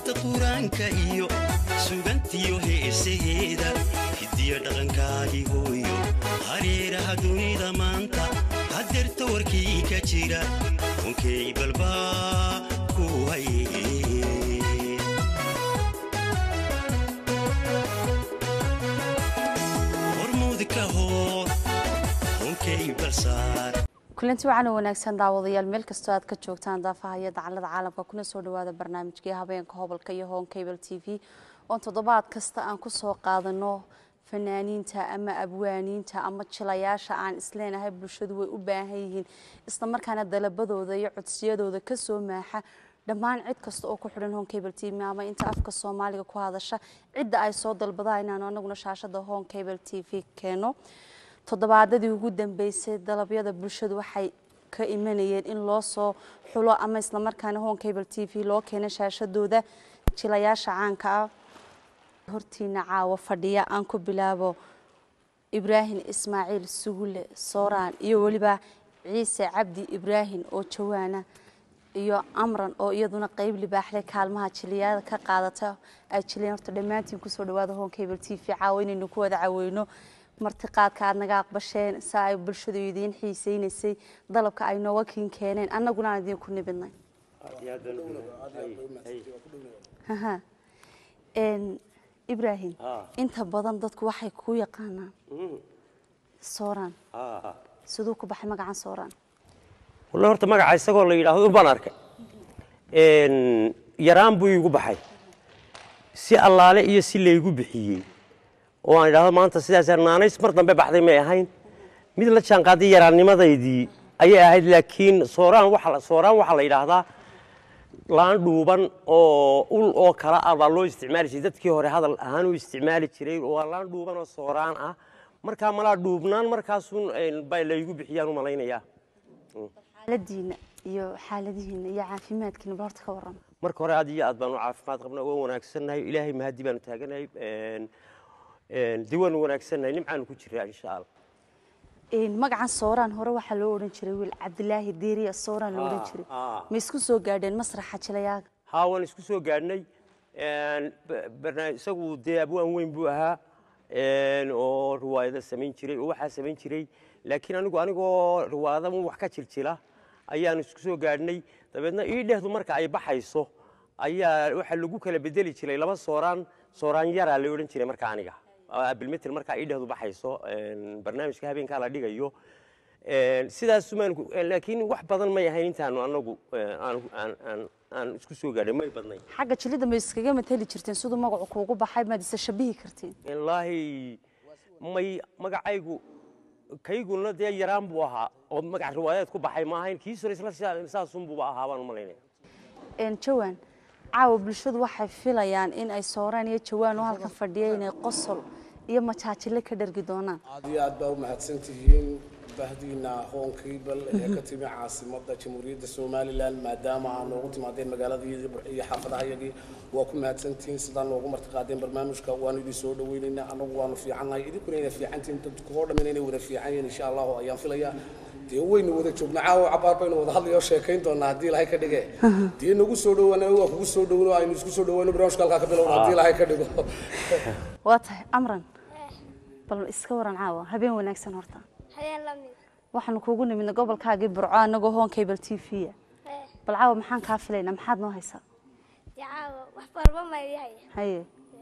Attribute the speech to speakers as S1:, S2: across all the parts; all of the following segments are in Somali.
S1: suuradda qur-aanka iyo sugantiyo heesaheeda hidiyo dhaqankaagii hooyo hareeraha dunida maanta hadeerta warkii ka jira onkey balbaa ku haye hormuudka hoo onkey balsaar
S2: kulanti wacan wanaagsan daawadayaal meel kastoo aad ka joogtaan daafaha iyo dacalada caalamka kuna soo dhawaada barnaamijkii habeenka hobolka iyo hon cable t v oon toddobaad kasta aan kusoo qaadano fanaaniinta ama abwaaniinta ama jilayaasha aan isleenahay bulshadu way u baahan yihiin islamarkaana dalabadooda iyo codsiyadooda kasoo maaxa dhammaan cid kasta oo ku xidhan hon cable t v ama inta afka soomaaliga ku hadasha cidda ay soo dalbadaan inaanu anaguna shaashada hon cable t v keeno toddobaadadii ugu dambeysay dalabyada bulshadu waxay ka imanayeen in loo soo xulo ama islamarkaana hon cable t v loo keeno shaashadooda jilayaasha caanka ah hortiina caawa fadhiya aan ku bilaabo ibraahim ismaaciil sugule sooraan iyo weliba ciise cabdi ibraahim oo jawaana iyo amran oo iyaduna qeyb libaaxle kaalmaha jiliyada ka qaadata ay jileen horta dhammaantiin kusoo dhawaada hon cable t v caawa inaynu ku wada caweyno martiqaadka aad naga aqbasheen saa ay bulshadu idiin xiiseynaysay dalabka ay nooga kiin keeneen annaguna aan idiinku nimidnay Haha. Een, ibraahim inta badan dadku waxay ku yaqaanaan sooraan siduu ku baxay magacan sooraan
S3: wallahi horta magaca isagoo la yidhaahdo baan arkay Een, yaraan buu iigu baxay si allaale iyo si laygu bixiyey oo aan idhaahdo maanta sidaas naanays mar dambe baxday may ahayn mid la jaanqaaday yaraannimadaydii ayay ahayd laakiin sooraan waxa la- sooraan waxaa la yidhaahdaa laan dhuuban oo ul oo kala ah baa loo isticmaali jiray dadkii hore hadal ahaan u isticmaali jiray waa laan dhuuban oo sooraan ah markaa malaa dhuubnaan markaasun een, baa laygu bixiyaan u malaynayaa
S2: xaaladiina iyo xaaladihiina iyo caafimaadkiina bal horta ka waran
S3: marka hore aad iyo aad baan u caafimaad qabnaa waan wanaagsannahay ilaahay mahadi baanu taaganahay een, een, dee waanu wanaagsannahay nimcaanu ku jiraa insha allah
S2: Een, magacan sooraan hore waxaa loo odhan jiray wiil cabdilaahi deeriya sooraan loo odhan
S3: Ah,
S2: jiray
S3: ah.
S2: ma isku soo gaadheen masraxa jilayaaga
S3: haa waan isku soo gaadhnay een, ba- barnaamij- isagu dee abwaan weyn buu ahaa een, oo riwaayado samayn jiray oo waxaa samayn jiray laakiin anigu anigoo riwaayada un wax ka jiljila ayaan isku soo gaadhnay dabeedna ii dhehdu marka ay baxayso ayaa waxaa lagu kala bedeli jiray laba sooraan sooraan yaraa la odhan jiray marka aniga abilmetel markaa ii dhehdu baxayso een, barnaamijka habeenkaa la dhigayo Een, sidaas umaan ku- een, laakiin wax badan may ahayn intaanu anagu een, aan aan- aan- aan isku soo gaadhay may badnayn
S2: xagga jilida ma iskaga matali jirteen siduu magacu kuugu baxay maad isa shabihi kartiin
S3: wallaahi may magacaygu kayguna dee yaraan buu ahaa oo magac riwaayadeed ku baxay ma ahayn kii sore isla sidaa- saasunbuuba ahaa baan u malaynaya
S2: Een, jawaan caawa bulshadu waxay filayaan in ay sooraan iyo jawaan oo halkan fadhiya inay qosol iyo majaajile ka dhargi doonaan
S4: aad iyo aad baa u mahadsan tihiin bahdiina hoon kiibal ee ka timi caasimadda jamhuuriyadda somalilan maadaama aa noogu timaadeen magaaladayadii iyo xaafadahayagii waa ku mahadsantihiin sidaa noogu martiqaadeen barnaamijka waanu idin soo dhaweynaynaa anagu waanu fiicannahay idinkuna inay fiicantihiin dadku oo dhammin inay wada fiican yihiin insha allahu ayaan filayaa dee waynu wada joognaa caawa cabaar baynu wada hadlayoo sheekayn doonaa haddii ilahay ka dhige dee nagu soo dhawaana waa kugu soo dhawano aynu isku soo dhawayno barnaamijka halkaa ka bilowna haddii ilahay ka dhigo
S2: waa tahay amran bal iska waran caawa habeen wanaagsan horta
S5: habeen la mid
S2: waxaanu kuugu nimidna gobolkaagii burco anagoo hoon cable t v a
S5: ee
S2: bal caawa maxaan kaa filaynaa maxaad noo haysaa
S5: dicaawa wax barba mayyahay
S2: haye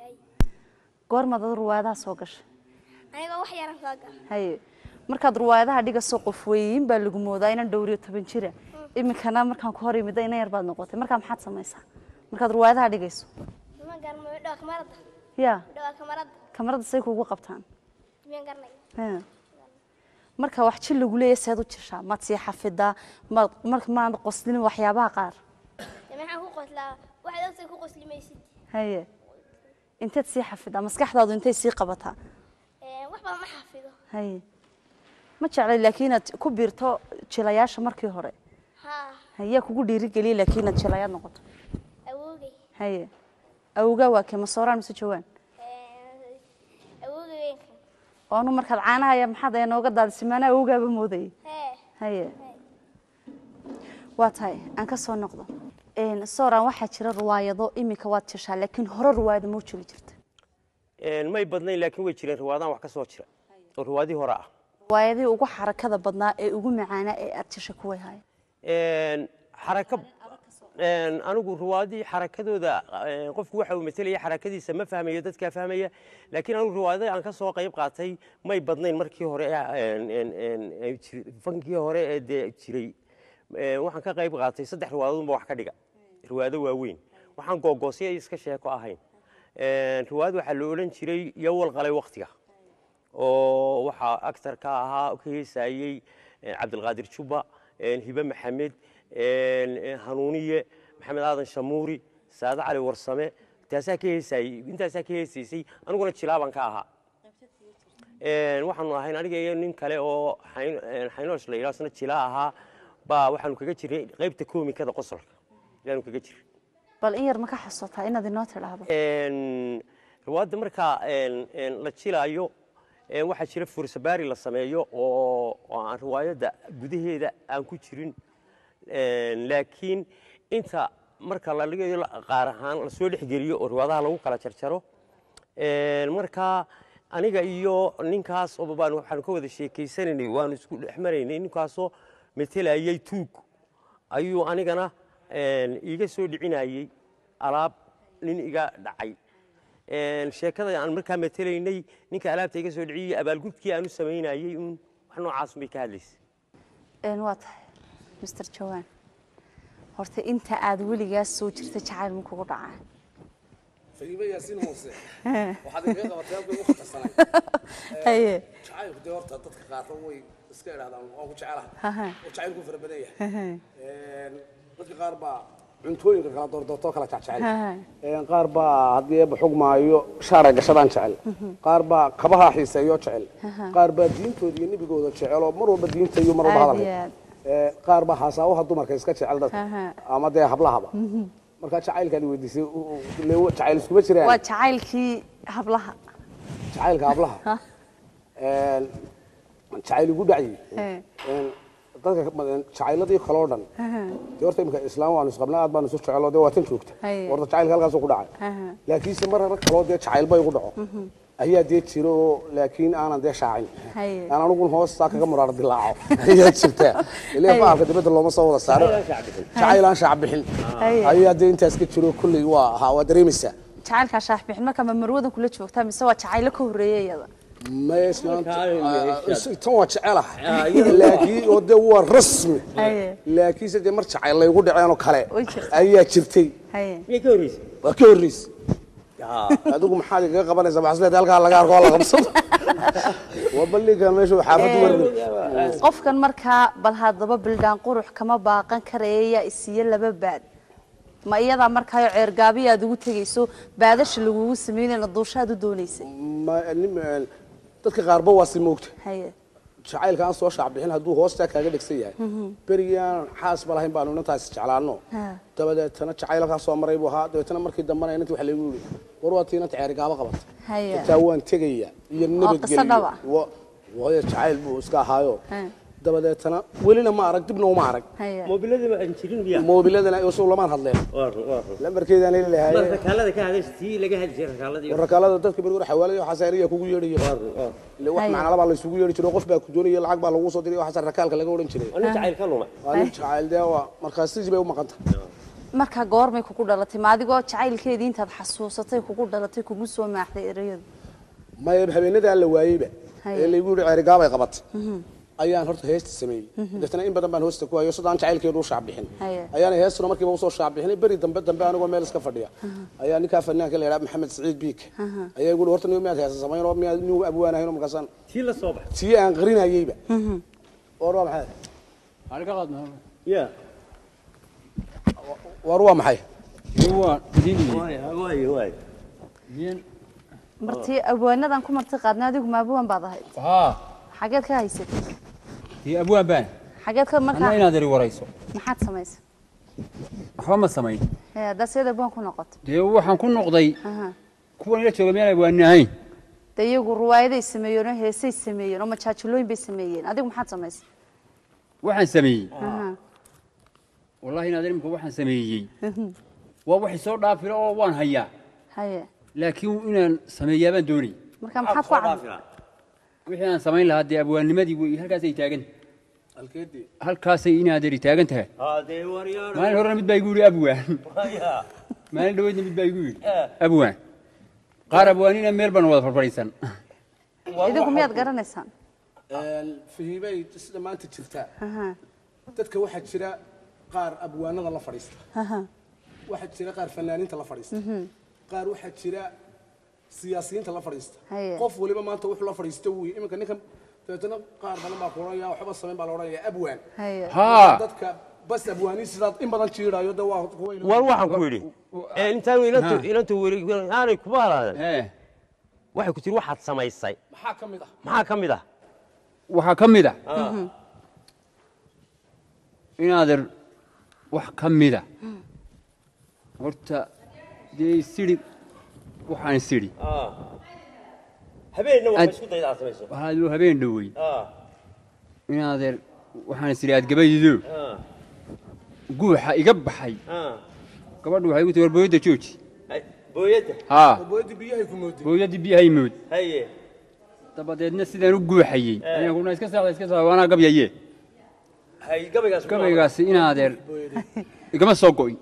S2: goormaad ad ruwaayadaha soo gashay
S5: anigoo wax yaran soo gal
S2: haye markaad ruwaayadaha dhigasoo qof weeyiin baa lagu moodaa inaan dhowriyo toban jira iminkana markaan ku hor imida ina yar baad noqotay markaa maxaad samaysaa markaad ruwaayadaha dhigayso
S5: ma garmayo dhawa kamarada
S2: yaa
S5: dhawa kamarada
S2: kamarada say kuugu qabtaan
S5: miyan garnay
S2: Haa. marka wax jil lagu leeyahay seed u jishaa maad sii xafidaa maad marka maad qoslin waxyaabaha qaar
S5: dee maxaan ku qoslaa waxaad ogtay ku qoslimaysid
S2: haye inteed sii xafidaa maskaxdaadu intay sii qabataa
S5: Ee, wax badan ma xafido
S2: haye ma jeclay laakiin inaad ku biirto jilayaasha markii hore
S5: haa
S2: hayaa kugu dhiirigeliyay laakiin inaad jilayaad noqoto
S5: awoogay
S2: haye awgaa waa kee masooraan mise jawaan
S5: Ee, awoogay weynkan
S2: oonu markaad caanahaya maxaad ee nooga daadisay maanaa awgaaba moodayay
S5: hee
S2: haye waa tahay aan ka soo noqdo Een, soran waxaa jira riwaayado iminka waad jeshaa laakiin hore riwaayado ma u jeli jirta
S3: Een, may badnayn laakiin way jireen riwaadaan wax ka soo jira oo riwaadii hore ah
S2: riwaayadihii ugu xarakada badnaa ee ugu macaanaa ee aad jesha kuway haaya
S3: Een, xaraka een, anigu riwaadii xarakadooda een, qofku waxa uu metelaya xarakadiisa ma fahmayo dadkaa fahmaya laakiin anigu riwaadada aan ka soo qayb qaatay may badnayn markii hore een, een, een, ee jir- fankii hore ee dee jiray Een, waxaan ka qayb qaatay saddex riwaadoodunba wax ka dhiga riwaado waaweyn waxaan googoosya iska sheeko ahayn Een, riwaayad waxaa la odhan jiray yowal qalay waktiga oo waxaa actor ka ahaa ka heesayey eh, cabdilqaadir juba eh, hibe maxamed eh, eh, hanuuniye maxamed aadan shamuuri saade cali warsame taasaa ka heesayey intaasaa ka heesaysay aniguna jilaaban ka ahaa Een, waxaanu ahayn aniga iyo nin kale oo Xayn- een, xaynoosh la yidhaha isna jilaa ahaa baa waxaanu kaga jirnay qaybta koomikada qosolka ayaanu kaga jirnay
S2: bal in yar ma ka xasuutaa inaad inoo tidhaahdo
S3: Een, riwaayadda markaa een, een, la jilaayo een, waxaa jira fursabaari la sameeyo oo oo aan riwaayadda gudaheeda aan ku jirin Een, laakiin inta marka la dhigayo la- qaar ahaan lasoo dhexgeliyo oo riwaadaha lagu kala jarjaro Een, markaa aniga iyo ninkaas oo baan waxaanu ka wada sheekaysanaynay waanu isku dhex maraynay ninkaasoo metelayay tuug ayuu anigana een, iiga soo dhicinayey alaab nin iga dhacay Een, sheekada aan markaa metelaynay ninka alaabta iga soo dhiciyey abaalgudkii aanu samaynayey uun wax noocaas bay ka hadlaysay
S2: Een, waa tahay mr jawaan horta inta aad weligaas soo jirta jacayl ma kugu dhacaa
S4: fahime yaasiin hoose waxaad igaga qabatay halkii ugu khatarsanay
S2: haye
S4: jacaylku dee horta dadka qaarna way iska idhahdaan waan ku jecelahay
S2: Haha.
S4: oo jacaylku fara badan yahay Een, dadka qaar baa cuntooyinka kala doordoortoo kala jecel
S2: Haha.
S4: Een, qaar baa haddii eebba xugmaayo shaaray gashadaan jecel qaar baa kabaha xiiseeyo jecel qaar baa diintooda iyo nebigooda jecel oo mar walba diinta iyo mar walba
S2: Aad
S4: hadalay
S2: iyo aad.
S4: Ee, qaar baa haasaawaha dumarka iska jecel dadka
S2: Haha.
S4: ama dee hablahaba marka jacaylkaan weydiisay u- u- lee jacayl iskuma jiraan
S2: waa jacaylkii hablaha
S4: jacaylka hablaha Een, jacayl igu dhacyi
S2: Ee.
S4: Een, dadka badan jacayladii kaloo dhan dee horta imika islaam waanu isqabnaa aad baanu isu jecelo dee waa tan joogta
S2: Haye.
S4: horta jacaylka halkaasuu ku dhacay
S2: Aha.
S4: laakiinse mar rag kaloo dee jacayl bay igu dhaco ayaa dee jiro oo laakiin aanan dee shaacin
S2: Haye.
S4: aan anigun hoostaa kaga muraar dilaaco ayaa jirta ilaa faalka dibadda looma soo wada saaro jacayl aan shaac bixin
S2: Haye.
S4: ayaa dee intaas ka jiro kolley waa ahaa waa dareemaysaa
S2: jacaylkaa shaax bixin marka ma marwadan kula joogtaa mise waa jacaylo ka horreeya iyada
S4: maya islaanta
S3: Markaa,
S4: ah, tan waa jecelahay laakiin oo dee waa rasmi
S2: Haye.
S4: laakiinse dee mar jacayl laygu dhaceenoo kale
S2: Way jirtaa.
S4: ayaa jirtay
S2: haye
S3: miyay ka horreysay
S4: waa ka horreysay adigu maxaad igaga qabanaysaa maxasleed halkaa laga arko oo la qabsado waa balligan meeshu xaafaddu warni
S2: qofkan markaa bal haddaba bildhaan qurux kama baaqan karaya yaa isiiye laba baad ma iyadaa markaayo ceergaabiya aad ugu tegayso baadasha lagugu samaynayna duushaad u doonaysay
S4: Ma- nim- dadka qaarba waa si moogta
S2: haye
S4: jacaylka aan soo shaac bixin hadduu hoostaa kaaga dhegsan yahay berigii aan xaasba lahayn baanu inantaas jeclaano
S2: Ha.
S4: dabadeetana jacaylkaa soo maray buu ahaa dabeetana markii dambena inantii waxa laygu yidhi war waa tii inanta ceerigaaba qabata
S2: haye
S4: xitaa waan tegaya iyo
S2: qiso dhaba.
S4: nabadgelyo Wa- waayo jacayl buu iska ahaayo
S2: Ha.
S4: dabadeetana welina ma arag dibna uma arag
S2: haye
S3: moobilada ma aan jirin miya
S4: moobiladana isagu lamaan hadleen lambarkeedaan heli
S3: mar
S4: lahaye
S3: rakaalada ka hadasha tii laga hadi jiray rakaaladii
S4: rakaalada dadka beri war xawaalada waxaas ariya kugu yeedhayo ile wax
S2: Haye.
S4: macnala baa laysugu yeedhi jiray qof baa ku doonaya lacag baa lagu soo diray waxaas rakaalka laga odhan jiray
S3: nin jacayl ka lumay
S4: waa nin jacayl dee waa markaas sidii bay u maqanta
S2: markaa goormay kugu dhalatay ma adigoo jacaylkeedii intaad xasuusatay kugu dhalatay kugu soo maaxday erayadu
S4: maya habeenadaa la waayeyba
S2: Haye.
S4: ee laygu yidhi ceerigaabay qabatay ayaan horta heesta sameeyey deetana in badan baan hoosta ku hayo sidaan jacaylkeedu u shaacbixin
S2: Haye.
S4: ayaana heestuna markiiba usoo shaacbixinay beri dambe dambe anigoo meel iska fadhiya ayaa ninkaa fanaanka la yidhaha maxamed saciid biik ayaa igu horta niyo miyaad heesa samayn oo miyaad nigu abwaanahayn oo markaasaan
S3: tii la soo baxay
S4: tii aan qarinayeyba war waa maxay
S3: ya
S4: war waa maxay
S3: waayo waayo
S2: martii abwaanadan ku marti qaadnay adigu ma abwaan baad ahayd
S6: haa
S2: xageed ka haysatay
S6: iyo abwaan baan
S2: xageed ka
S6: anna
S2: markaa
S6: inaad eri warayso
S2: maxaad samaysay
S6: waxba ma samayn
S2: Ee, haddaad seed abwaan ku noqotay
S6: dee waxaan ku noqday
S2: Aha.
S6: kuwan ila jooga miyaan abwaani ahayn
S2: de iyagu ruwaayaday sameeyeen oo heesay sameeyeen oo majaajilooyin bay sameeyeen adigu maxaad samaysay
S6: waxaan sameeyey
S2: Aha.
S6: wallahi inaad imika waxaan sameeyey waa waxay soo dhaafila oo waan hayaa
S2: haye
S6: laakiin inaan sameeyaa baan doonay
S2: marka maxaad ku cad
S6: wixii aan samayn lahaa dee abwaannimadii wey halkaasay taagan
S4: halkeedii
S6: halkaasay inaaderi taagan tahay
S3: haddee waryaana
S6: maalin horena mid baa igu yidhi abwaan maalin dhaweydna mid baa igu yidhi abwaan qaar abwaanina meel baan wada farfadhiisan
S2: idinku miyaad garanaysaan
S4: fahiimay sida maanta jirtaa
S2: Aha,
S4: dadka waxaa jira qaar abwaanada la fadhiista
S2: aha.
S4: waxaa jira qaar fanaaniinta la fadhiista qaar waxaa jira siyaasiyiinta la fadhiista
S2: Haye.
S4: qof waliba maanta wuxuu la fadhiista wuy iminka ninkan dabeetana qaar badan baa ku odhanaya waxba samayn baa la odhanaya abwaan
S2: haye
S6: haa
S4: dadka bas abwaaniin sidaad in badan jiidhayo de waa kuwa ilo-
S3: war waxaan ku yidhi intaan inantu
S6: Ha.
S3: inantu weri aanay kuma halaadan
S6: ee
S3: waxay ku tiri waxaad samaysay
S4: maxaa ka mid ah
S3: maxaa ka mid ah
S6: waxaa ka mid a inaader wax ka mida horta dee isidhi waxaan isidhi
S3: habeenna
S6: Ad-
S3: waxay isku dayda aad samayso
S6: waxaaduu habeen dhowey
S3: Ah,
S6: inaadeer waxaan isidhi aad gabaydo
S3: ah,
S6: guuxa iga baxay
S3: ah.
S6: gabadhu waxay igu tii war booyadda jooji
S3: Ay, booyadda
S6: haa
S4: booyadii biyahay ku mooday
S6: booyaddii biyahay mood
S3: haye
S6: dabadeedna sidaan u guuxayey ayaan kuna iska saacda iska saacda waanaa gabyaye
S3: hay gabaygaas ku
S6: gabaygaasi inaadeer igama soo go'in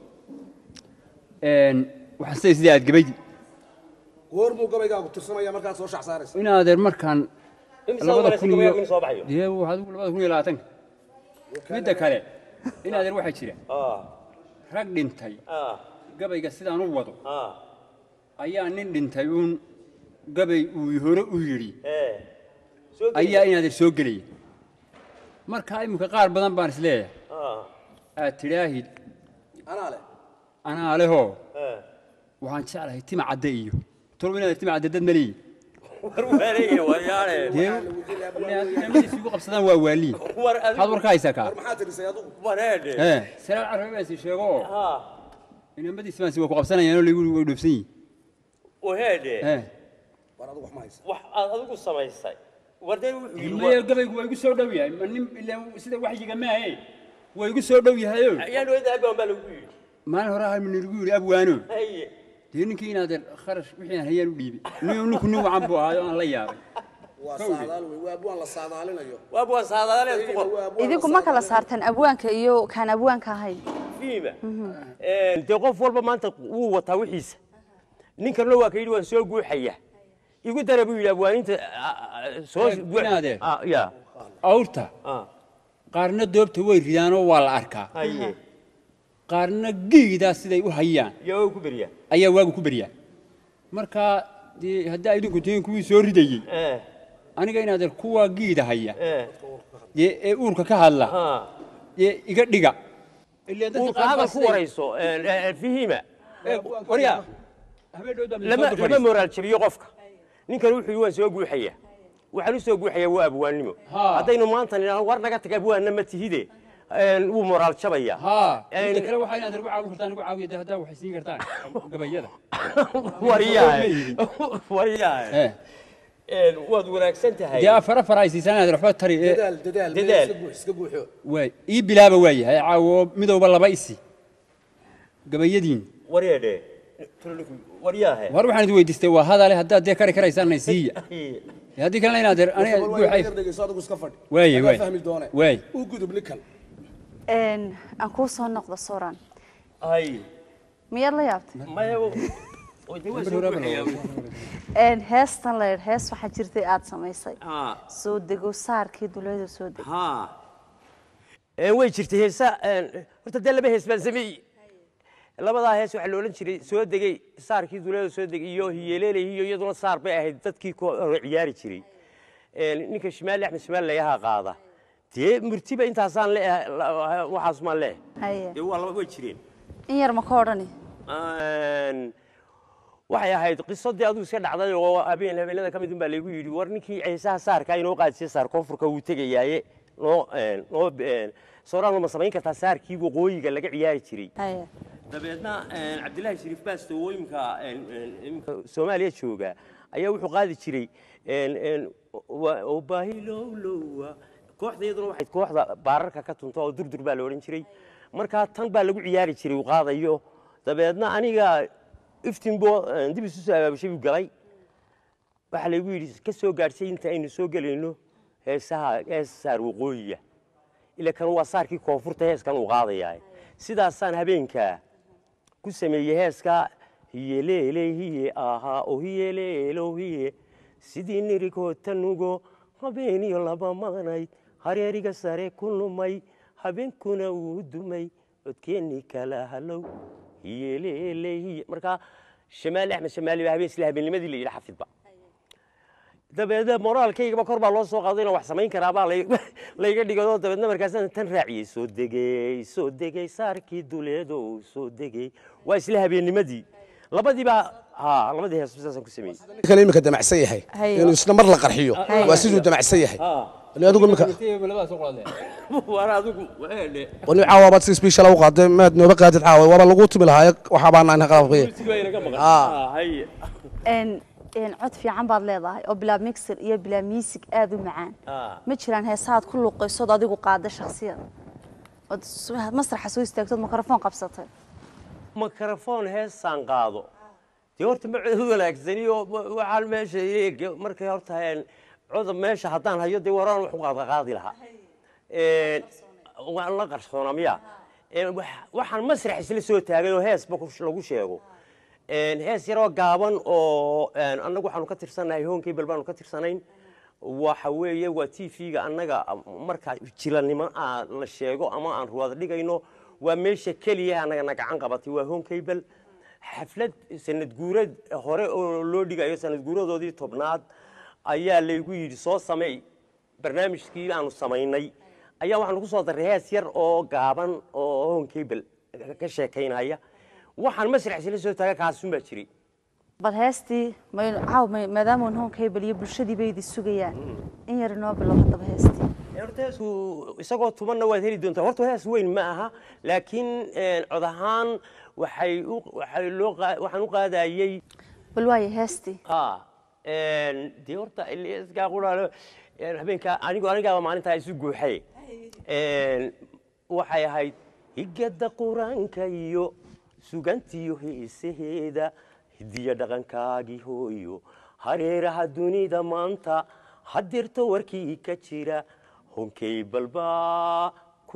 S6: Een, waxaan siday sidii aad gabaydi
S4: goormuu gabaygaagu tirsamaya markaad soo shax saaraysa
S6: inaadeer markaan
S3: Imisa
S6: labada
S3: wareysay
S6: kun
S3: gabayga
S6: iyo
S3: in soo baxayo
S6: dee waxaad ugu labada kun iyo labaatanka midda kale inaadeer waxaa jira
S3: ah
S6: rag dhintay
S3: ah
S6: gabayga sidaan u wado
S3: ah
S6: ayaa nin dhintay uun gabay uu hore u yidhi
S3: ee soo geli.
S6: ayaa inaadeer soo gelaya marka iminka qaar badan baan isleeyahay
S3: ah
S6: aad tidhaahid
S4: anaa leh
S6: anaa lehoo
S3: eh
S6: waxaan jeclahay tima cadde iyo tolba inaadeer tima cadde dad maleeyi
S3: war wareeye waryaale
S6: dee inamadiis igu qabsadaan waa waaliin
S3: war
S6: maxaad
S3: adigu
S6: warka haysaa kaa
S4: war maxaa tirisay adugu
S3: wareede
S6: ee salaal carabi baan si sheego oo
S3: ah
S6: inamadiis baan si waa ku qabsanayaan oo lagu way dhoofsan yihin
S3: waheede
S6: ee
S4: war adugu wax ma haysa
S3: wax aad adigu samaysay wardeen wuxuu yidhi
S6: maya gabaygu waa igu soo dhow yahay ma nin ilaa sida waxyiga maahe waa igu soo dhow yahayo
S3: ayaan wada abaan baa lagu yidhi
S6: maalin hore hal minirgu yidhi abwaano
S3: haye
S6: dee ninkii inaadeer kharash wixii aan hayaan u dhiibay nin ninku nin wacan buu ahaayo aan la yaabay
S4: waa saadaal wey waa abwaan la saadaalinayo
S3: waa buwan saadaaleed ku qor
S4: Waa abwaan
S2: idinku
S4: la
S2: ma kala
S4: saadaalinayo.
S2: saarteen abwaanka iyo kaan abwaanka ahayn
S3: fiima dee qof walba maanta wuu wataa wixiisa ninkanna waa ka yidhi waan soo guuxaya igu dara buu yidhi abwaaninta ah, ah, soo
S6: Eh, inaadee.
S3: Ah, ya
S6: awrta
S3: ah,
S6: qaarna doobta way ridaanoo waa la arkaa
S3: haye
S6: qaarna geedaa siday u hayaan
S3: yaa waa ku beriyaa
S6: ayaa waagu ku beryaa marka dee haddaa idinku tihiin kuwii soo ridayey
S3: eh
S6: aniga inaadeer kuwaa giida haya
S3: eh
S6: dee ee uurka ka hadla
S3: ah
S6: dee iga dhiga Ilaa dadka
S3: uurka
S6: qaar baa
S3: hadal ku
S6: siday-
S3: warayso eh, eh, fihiima
S6: Ee, waryaa habeen dhow dambe
S3: lama
S6: soo
S3: lama
S6: fadhiis.
S3: moraal jabiyo qofka ninkan wuxuu yidhi waan soo guuxaya waxaan u soo guuxayaa waa abwaannimo
S6: Ha.
S3: haddaynu maanta nidhaahno war naga tag abwaanna ma tihide een, wuu moraal jabaya
S6: haa
S3: Een,
S6: inta kale waxaa inaad ugu caawin kartaan ugu caawiya dee haddaa waxay siin kartaan gabayada
S3: waryahay waryahay
S6: ee
S3: Een, waad wanaagsan tahay
S6: dee afar afar ay siisaan inaad waxba tari ee
S4: dadaal dadaal meel
S3: Dadaal.
S4: iska guux iska guuxo
S6: waay ii bilaaba waayahay caawo midowba laba isi gabayadiin
S3: waryeedhe waryahe
S6: war waxaan idin weydiistay waa hadale haddaad dee kari karaysaanna siiya Dee haddii kalena inaad er aniga
S4: War waa
S6: guuxay
S4: yar dhegeyso adigu iska fadhi
S6: Waaye,
S4: Adaa
S6: waaye.
S4: fahmi doone
S6: Waaye.
S4: u gudub ninkan
S2: Een, aan kuu soo noqdo soran
S3: ay
S2: miyaad la yaabtay
S3: maya oo dee waan soo guuxayaa
S2: Een, heestan la yidhi hees waxaa jirtay aad samaysay
S3: Ah.
S2: soo dego saarkii duleeda soo dego
S3: ها way jirtay heesa horta dee laba hees baan sameeyey labadaa hees waxaa la odhan jiray soo degey saarkii duleeda soo degay iyo hiyeleelay iyo iyaduna saar bay ahayd dadkii ku hore ciyaari jiray ninka shimaali axmed shimaali layaha qaada dee murtiba intaasaan leeyahay waxaas maan leeyahay
S2: haye
S3: dee waa laba way jireen
S2: in yar ma ka odhani
S3: waxay ahayd qisadii aduu iska dhacday oo habeen habeenada ka mid un baa laygu yidhi war ninkii ceesaha saarka inoo qaadisay saar koonfurka wuu tegayaaye noo noo sooraan ma samayn kartaa saarkii waqooyiga laga ciyaari jiray
S2: haye
S3: dabeedna cabdilaahi shariif baasto oo imka imka soomaaliya jooga ayaa wuxuu qaadi jiray oo baahi lowlowa kooxda iyaduna waxay kooxda baararka ka tunta oo durdur baa la odhan jiray markaa tan baa lagu ciyaari jiray uu qaadayo dabeedna aniga iftinbo dib isu soo abaabushay buu galay waxaa laygu yidhi ka soo gaadhsay inta aynu soo gelayno heesaha hees saar waqooyiga ila kan waa saarkii koonfurta heeskan uu qaadayaa sidaasaan habeenkaa ku sameeyey heeska hiyeleele hiye ahaa oo hiyeleelo hiye sidii nirigootanugo habeeniyo laba maqnayd hareeriga sare ku lumay habeenkuna uu dumay codkeennii kala halow hiyeleele hiye markaa shamaali axmed shamaali baa habeen sila habeennimadii la yidhi xafidba dabeedna moraalkaygaba kor baa loo soo qaaday inaan wax samayn karaabaa layga dhigado dabeedna markaasaan tan raaciyey soo degey soo degey saarkii duleedow soo degey waa isla habeennimadii labadii baa ha labadii hees saasaan ku sameeyey
S4: kale imika damacsan yahay
S2: Hayo.
S4: inuu isna mar la qarxiyo waa siduu damacsan yahay Wali adigu imika
S6: labada soo qaadeen
S3: waana adigu waale
S4: wali caawa baad si special u qaaday maad nooba qaadid caawa waaba lagu tumi lahaa waxa baan aan qalabkay
S3: sigaynaga maqan
S4: Ah.
S3: haye
S2: een een cod fiican baad leedahay oo bilaa mixer iyo bilaa music aad u macaan
S3: Ah.
S2: ma jiraan heesaad ku luuqaysood adigu qaada shakhsiyad ood s- masraxa soo istaagtood mikrofon qabsatay
S3: mikrofon heesaan qaado dee horta ma cod wanaagsani oo wa- waxaan meesha eeg markay horta een, coda meesha haddaan hayo dee waraan wax u qaada qaadi lahaa Een, waan la qarsoona miya Een, wax- waxaan masrax isla soo taagay oo heesba ku- lagu sheego Een, hees yaroo gaaban oo een, annagu waxaanu ka tirsanahay hoonkable baanu ka tirsanayn waxa weeye waa t v-ga annaga marka jilanimo aa la sheego ama aan ruwaad dhigayno waa meesha keliya annagana gacan qabatay waa hoonkable xaflad sanad guurad hore oo loo dhigayo sanad guuradoodii tobnaad ayaa laygu yidhi soo sameey barnaamijkii aanu samaynay ayaa waxaanu ku soo darray hees yar oo gaaban oo hoonkable ka sheekaynaya waxaan masrax isla soo taaga kaasun baa jiray
S2: bal heestii maynu caaw may- maadaama un hoonka hebel iyo bulshadii bay idi sugayaan in yar inoo bilow haddaba heestii
S3: horta heesku isagoo tumanna waad heli doontaa horta hees weyn ma aha laakiin een, cod ahaan waxay u waxay loo qaa- waxaan u qaadayey
S2: bal waaye heestii
S3: ha een, dee horta iliskaa quraale een, habeenka anigu anigaaba maalintaa isu guuxay Een, waxay ahayd higada qur-aanka iyo sugantiyo heesaheeda hidiya dhaqankaagii hooyo hareeraha dunida maanta hadirto warkii ka jira honkay balbaa ku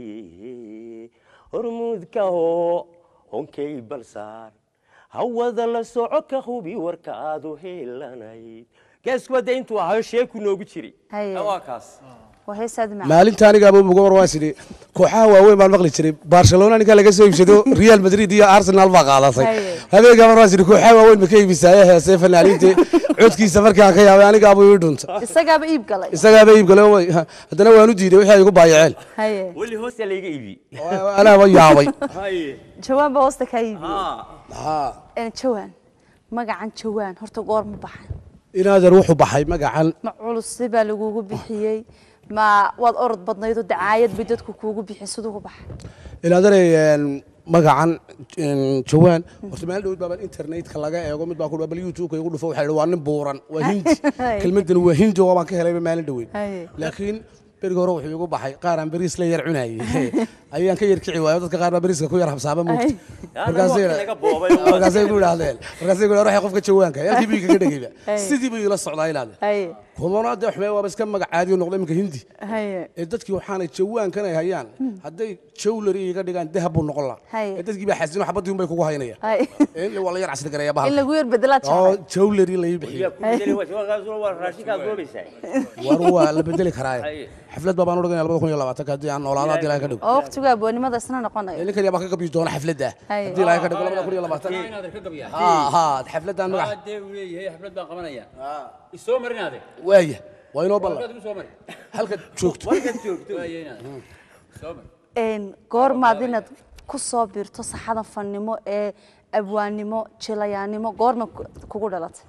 S3: haye hormuudka hoo honkay balsaar hawada la soco ka hubi warkaadu heelanayd geeskuba dee intuu ahayo sheeku noogu jiray
S2: Haye.
S3: waa kaas
S2: waa hees aad u macaan
S4: maalinta anigaaba uga war waan sidhi kooxaha waaweyn baan maqli jiray barcelona ninka laga soo iibsado real madrid iyo arsenal baa qaadatay
S2: Haye.
S4: habeenkaa mar waan sidhi kooxaha waaweyn ma ka iibisaaye heesee fanaaniinta codkiisa markaan ka yaabay anigaaba ii dhunta
S2: isagaaba iib galay
S4: isagaaba iib gale way- ha- haddana waan u diiday wixii ay igu baayaceen
S2: haye
S3: weli hoosta layga iibi
S4: anaaba yaabay
S2: jawaan baa hoosta kaa iibiyey
S3: ha
S2: een jawaan magacan jawaan horta goor ma baxay
S4: inaadan wuxuu baxay magacan
S2: ma culuse baa lagugu bixiyey ma waad orod badnaydoo dacaayad bay dadku kuugu bixiyey siduu ku baxay
S4: inaadanay magacan een, jawaan horta maalin dhowd baaban internetka laga eego mid baa ku bal youtube-ka igu dhufo waxaa yidhi waa nin buuran waa hindi kelmadan waa hindi oo baan ka helayba maalin dhoweyn
S2: Haye.
S4: laakiin berigi hore wuxuu igu baxay qaar aan beriis la yar cunayay ayaan ka yar kici waayo dadka qaar baa beriiska ku yar habsaaba moogta markaasay
S3: laga boobay
S4: markaasay ku idhaahdeen markaasay ku idhahdeen qofka jawaanka halkii bii kaga dhegayba sidii buu ila socdaa ilaade
S2: haye
S4: kumana dee xumee waaba iska magac caadi oo noqday iminka hindi
S2: haye
S4: ee dadkii waxaanay jawaankan ay hayaan hadday jawlari iga dhigaan dahab buu noqon lahaa
S2: Haye.
S4: ee dadkii baa xasino xabadii unbay kugu haynaya
S2: haye
S4: in waa la yar casri gareeya
S2: in
S4: bahal
S2: lagu yar bedelaad
S4: oo
S2: jeclay
S4: jawlari la ii bixiyo
S3: waa raashinkaad goobaysaa
S4: war waa la bedeli karaaye
S3: Haye.
S4: xaflad baa baan u dhigaya labada kun iyo labaatanka haddii aan noolaado haddii ilaahay ka dhigo
S2: oo waqtigu abwaanimada isna noqonayo
S4: ee ninkan yaa baa ka gabi doona xafladda
S2: Haye.
S4: haddii ilaahay ka dhigo labada kun iyo labaatan
S6: inaad ka gabiyaa
S4: ha ha xafladdan magac
S6: hadee uu leeyahay xaflad baan qabanaya isoo marinaade
S4: waaya waa inoo ballan
S6: halkaad igu soo mari
S4: halka joogto
S6: waaya inaad soo mari
S2: een goormaad inaad ku soo biirto saxada fannimo ee abwaannimo jilayaannimo goorma ku- kugu dhalatay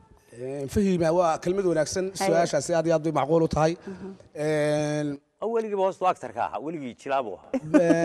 S4: fahima waa kelmad wanaagsan su-aashaasi aad iyo aad bay macquul u tahay
S3: weligiiba hoostu actarka ahaa weligii jilaabu ahaa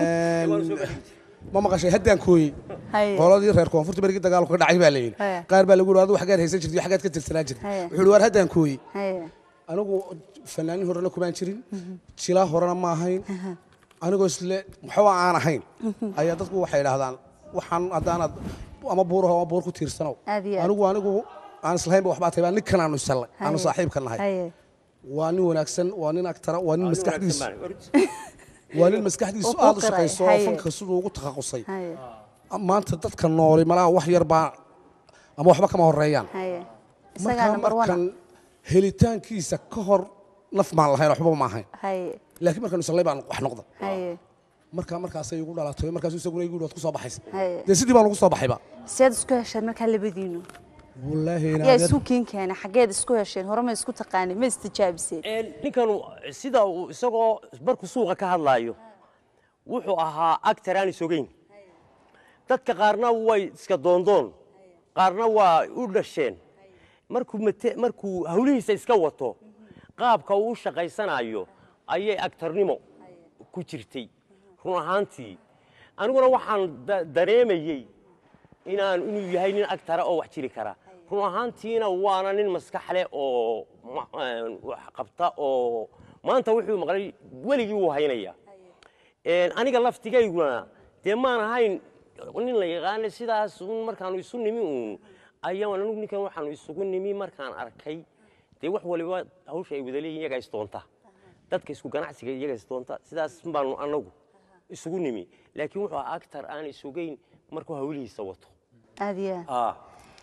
S4: ma maqashay haddaan kooyey
S2: haye
S4: qoladii reer koonfurta berigii dagaalku ka dhacay baa la yidhi
S2: Haya.
S4: qaar baa lagu yidhi adigu xaggaad haysan jirtay xaggaad ka tirsanaan jirtay
S2: Haya.
S4: wuxuu yidhi waar haddaan kooyey
S2: haye
S4: anigu fanaanin horena kumaan jirin jilaa horena ma ahayn anigoo isle waxba aan ahayn ayaa dadku waxay idhaahdaan waxaan haddaanaad ama buuraho ama buur ku tiirsanow
S2: Aad iyo aad.
S4: anigu anigu aan islahaynba waxbaa tahay baa ninkan aanu isallay aanu
S2: Haye.
S4: saaxiibka nahay
S2: haye
S4: waa nin wanaagsan waa nin agtara waa nin maskaxdiisu
S3: Wanaagsan
S4: waa nin maskaxdiisu
S2: Oo ku
S4: aad u
S2: qiray,
S4: shaqayso oo
S2: haye.
S4: fanka siduu ugu takhasusay
S2: haye
S4: maanta dadka nooli malaha wax yar baa ama waxba kama horeeyaan
S2: haye isagaa
S4: markaa
S2: number
S4: markan
S2: one
S4: helitaankiisa ka hor naf baan lahayn waxba ma ahayn
S2: haye
S4: laakiin markaan islay baan wax noqda
S2: haye
S4: markaa markaasay igu dhalatay markaasuu isaguna igu yidhi waad ku soo baxaysa
S2: haye
S4: dee sidii baan ugu soo baxayba
S2: seed isku hesheen markaa labadiinu
S4: wallaahi
S2: yaa
S4: inaadeer
S2: isu kiin keenay xaggeed isku hesheen hore ma isku taqaanin ma istijaabiseen
S3: Een, ninkan sida uu isagoo markuu suuqa ka hadlaayo wuxuu ahaa actor aan isogeyn dadka qaarna way iska doondoon qaarna waa u dhasheen markuu mate- markuu hawlihiisa iska wato qaabka uu u shaqaysanayo ayay actornimo ku jirtay run ahaantii aniguna waxaan da- dareemayey inaan inuu yahay nin agtara oo wax jiri kara run ahaantiina waana nin maskax leh oo ma- een, wax qabta oo maanta wuxuu maqlay weligii wuu haynaya Een, aniga laftigayguna dee maan ahayn nin la yaqaana sidaas un markaanu isu nimi uun ayaan anigu ninkan waxaanu isugu nimi markaan arkay dee wax waliba hawsha ay wada leeyihin iyagaa isdoonta dadka isku ganacsiga iyagaa isdoonta sidaas baanu anagu isugu nimi laakiin wuxuu ahaa actor aan isugeyn markuu hawlihiisa wato
S2: aad iyo aad
S3: ah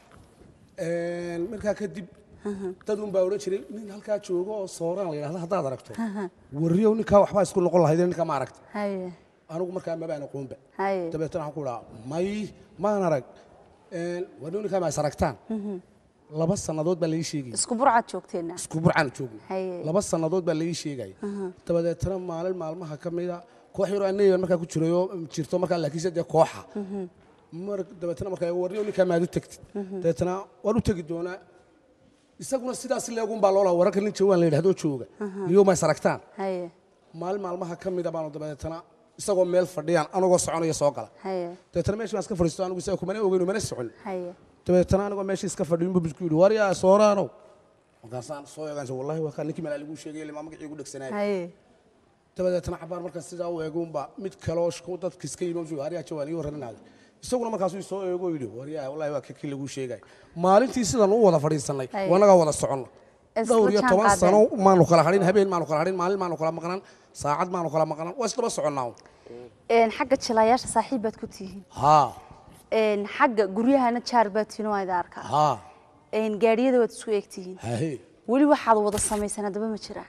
S4: Een, markaa kadib dad un baa odhan jiray nin halkaa joogo oo sooraan la yidhahda haddaad aragto warriyow ninkaa waxbaa isku noqon lahayd ninkaa ma aragta
S2: haye
S4: anigu markaa mabaan aqoonba
S2: haye
S4: dabeetana waxaan ku dhaha may maan arag Een, warriyow ninkaa ma is aragtaan laba sannadood baa laii sheegaya
S2: isku burcad joogteena
S4: isku burcaan joogno
S2: Haye.
S4: laba sannadood baa laii sheegaya dabadeetana maalin maalmaha ka mida koox yaroo anayan markaa ku jirayo jirto markaa laakiinse dee kooxa mar dabeetana markaa warriyo ninkaa maad u tegtid dabeetana waan u tegi doonaa isaguna sidaas leegun baa loolaa wararka nin jawaan la yidhahdoo jooga niyo ma is aragtaan
S2: haye
S4: maalin maalmaha ka mida baanu dabeetana isagoo meel fadhiyaan anagoo soconaya soo gala
S2: haye
S4: dabeetana meeshii baan iska fadhiisto anigu isaga kumana ogeyno mana socon
S2: haye
S4: dabeetana anigoo meeshii iska fadhiyin buu bisku yidhi waryaa sooraanow markaasaan soo eegaansa wallahi waa kaa ninkii malaa liguu sheegay limaa magacii igu dhegsanaayo
S2: haye
S4: dabadeetana cabaar markaa sidaa u eegunba mid kaloo shku dadka iska yimi wuxuu waryaa jawaan ii warranaaday isaguna markaasuu soo eego yidhi waryaa wallahi waa kii laguu sheegay maalintii sidan u wada fadhiisanay
S2: Haye.
S4: wanagaa wada soconno
S2: Isla
S4: dhowr iyo
S2: jaan
S4: toban
S2: qaadeen.
S4: sano maanu kala hadhin habeen maanu kala hadhin maalin maanu kala maqnan saacad maanu kala maqnan waa isdaba soconnaa
S2: Een, xagga jilayaasha saaxiib baad ku tihiin
S4: haa
S2: Een, xagga guryahana jaar baad tihiin waa idin arkaa
S4: haa
S2: Een, gaadhiyada waad isku eegtihiin
S4: hahe
S2: weli waxaad wada samaysaan haddaba ma jira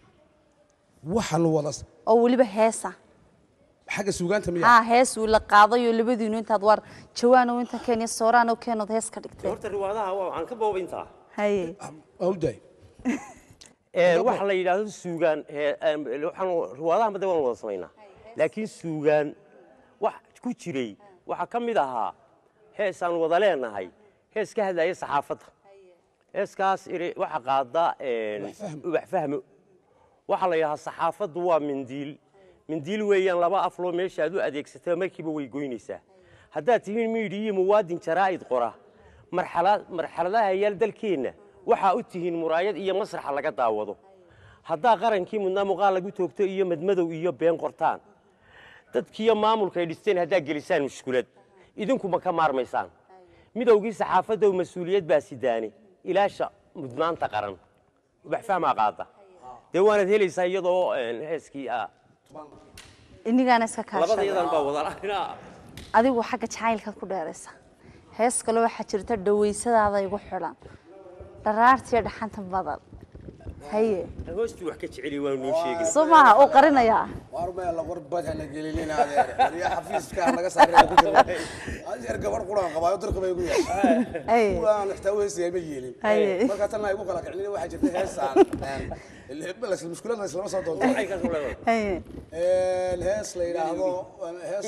S4: waxaanu wada
S2: oo weliba heesa
S4: xagga suugaanta miya
S2: haa hees uu la qaadayo labadiinu intaad war jawaanow inta keeniya sooraan oo keenood hees ka dhigtay
S3: horta riwaadaha waa waxaan ka boobintaa
S2: haye
S4: waa u daay
S3: Ee, waxa la yidhaahdo suugaan ee, em, waxaan riwaadaha madda waan wada samaynaa laakiin suugaan wax ku jiray waxaa ka mid ahaa heesaan wada leenahay hees ka hadlaya saxaafadda heeskaas iri waxa qaada een, ubax fahmo waxaa la yidhahaa saxaafaddu waa mindiil mindiil weeyaan laba afloo meesha aad u adeegsataba markiiba way goynaysaa haddaad tihiin miidhiyo muwaadin jaraa'id qora marxala- marxaladaha yaal dalkeenna waxaa u tihiin muraayad iyo masraxa laga daawado haddaa qarankii mudnaa muuqaal lagu toogto iyo madmadow iyo been qortaan dadkiiyo maamulka ay dhisteen haddaa gelisaan mushkulad idinkuma ka maarmaysaan midowgii saxaafaddow mas-uuliyad baa sidaane ilaasha mudnaanta qaran ubax fahmaa qaada dee waanaad helaysaa iyadoo een, heeskii ah
S2: inigaana iska
S3: labada
S2: kaashay
S3: iyadan baa wada lahaynaa
S2: adigu xagga jacaylkaad ku dheeraysa hees kale waxaa jirta dhawaysadaada igu xidhan dharaartiyo dhaxanta badan haye
S3: hoostii wax ka jeceliy waa noo sheegay
S2: soo maaha oo qarinayaa
S4: warmee la warbad hana gelinin adeer wariya xafiiska naga saaraya ku jira adeer gabar quraan qabaayo darka bay igu yahay
S2: haye
S4: quraan xitaa weysaya ma yeelin
S2: Haye.
S4: marka tan ay igu kala kicin waxaa jirta heesaan bas mushkiladna islama soo doonto
S3: Maxay ka soo leedahay?
S2: haye
S4: Een, hees la yidhaahdo hees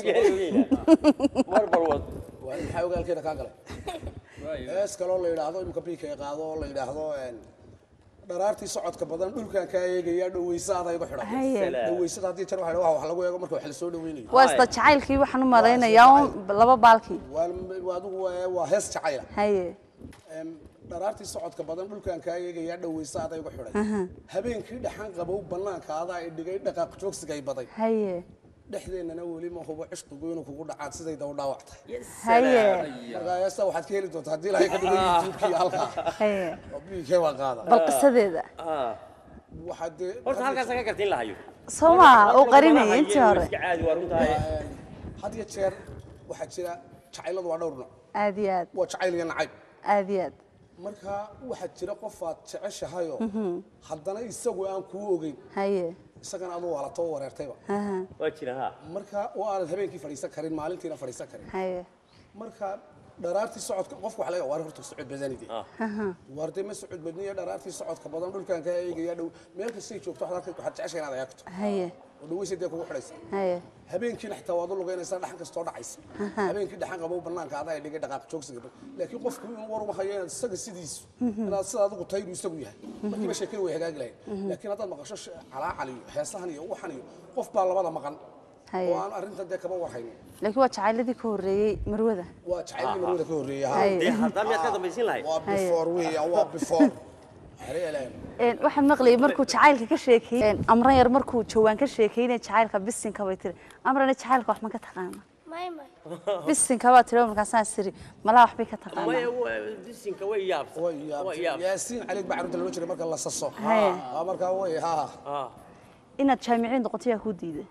S3: mar balwad
S4: waa maxaa ogaalkeeda kaa galay hees kaloo la yidhaahdo imika biika ay qaado oo la yidhaahdo een, dharaartii socodka badan dhulkan kaa eegaya dhawaysaada igu xidhan
S2: haye
S4: dhawaysada haddii jar waxa wax lagu eego marka wax la soo dhaweynayo
S2: waa isla jacaylkii waxaan u malaynayaa un laba baalkii
S4: waa waa adigu waa- waa hees jacayla
S2: haye
S4: Em, dharaartii socodka badan dhulkan kaa eegaya dhawaysaada igu xidhan habeenkii dhaxan qabow bannaanka adaa i dhigay dhaqaaq joogsiga ay baday
S2: haye
S4: dhexdeennana weli ma hubo cishqigu inuu kugu dhacaad sidayda u dhaawac tahay
S2: haye
S4: marka heesta waxaad ka heli doontaa haddii ilaahay ka dhigo youtube-kii halkaa
S2: haye
S4: oo biilkee waa qaada
S2: bal qisadeeda
S4: waxaad dee
S3: horta halkaas ka garta in la hayo
S2: soo maa uu qarinayay intii hore
S3: iska caadi waa runtahay
S4: had iyo jeer waxaa jira jacayladu waa dhowr nooc
S2: aad iyo aad
S4: waa jacayl iyo nacayb
S2: aad iyo aad
S4: marka waxaa jira qof aad jeceshahayoo haddana isagu aan kuu ogeyn
S2: haye
S4: isagana aduu waalato u wareertayba
S2: aha
S3: waa jira ha
S4: marka oo aanad habeenkii fadhiisan karin maalintiina fadhiisan karin
S2: haye
S4: marka dharaartii socodka qofka waxa laga waar horta socod badanide waar dee ma socod badniya dharaartii socodka badan dhulkan ka eegaya dhow meel kastay joogto waxaad arkay waxaad jeceshay inaad eegto
S2: haye
S4: oo dhaweysa dee kugu xidhaysa
S2: haye
S4: habeenkiina xitaa waad u lugaynaysaa dhaxan kastoo dhacaysa habeenkii dhaxan qabow banaanka adaa ay dhigay dhaqaaq joogsiga laakiin qofku inuu war uma hayo inaad isaga sidiisu inaad sida adigu tayru isagu yahay markiiba sheekada way hagaagi lahayd laakiin haddaad maqasho sh- calaacal iyo heesahan iyo waxan iyo qof baa labada maqan
S2: haye
S4: oo aan arrintan dee kaba warhaynin
S2: laakiin waa jacayladii ka horreeyey marwada
S4: waa jacaylkii marwada ka horreeya ha.
S2: haye
S3: dee haddaa miyaad ka dambaysin lahayd
S4: waa before weeyaan waa before hareelaan
S2: Een, waxaan maqlayay markuu jacaylka ka sheekeeyey amran yar markuu jawaan ka sheekeynay jacaylka bisinka bay tiri amrana jacaylka wax ma ka taqaana
S5: may may
S2: bisinka baa tiri markaasaan siri malaa waxbay ka
S3: maya
S2: taqaanaa
S3: waa- disinka way yaabsan
S4: way
S3: way
S4: yaabtay
S3: yaabsan
S4: yaasiin caliig baa carruurta loo jiray marka la saso
S2: Haye.
S4: waa markaa way ha
S3: Ah.
S2: inaad jaamiciin noqoto yaa kuu diiday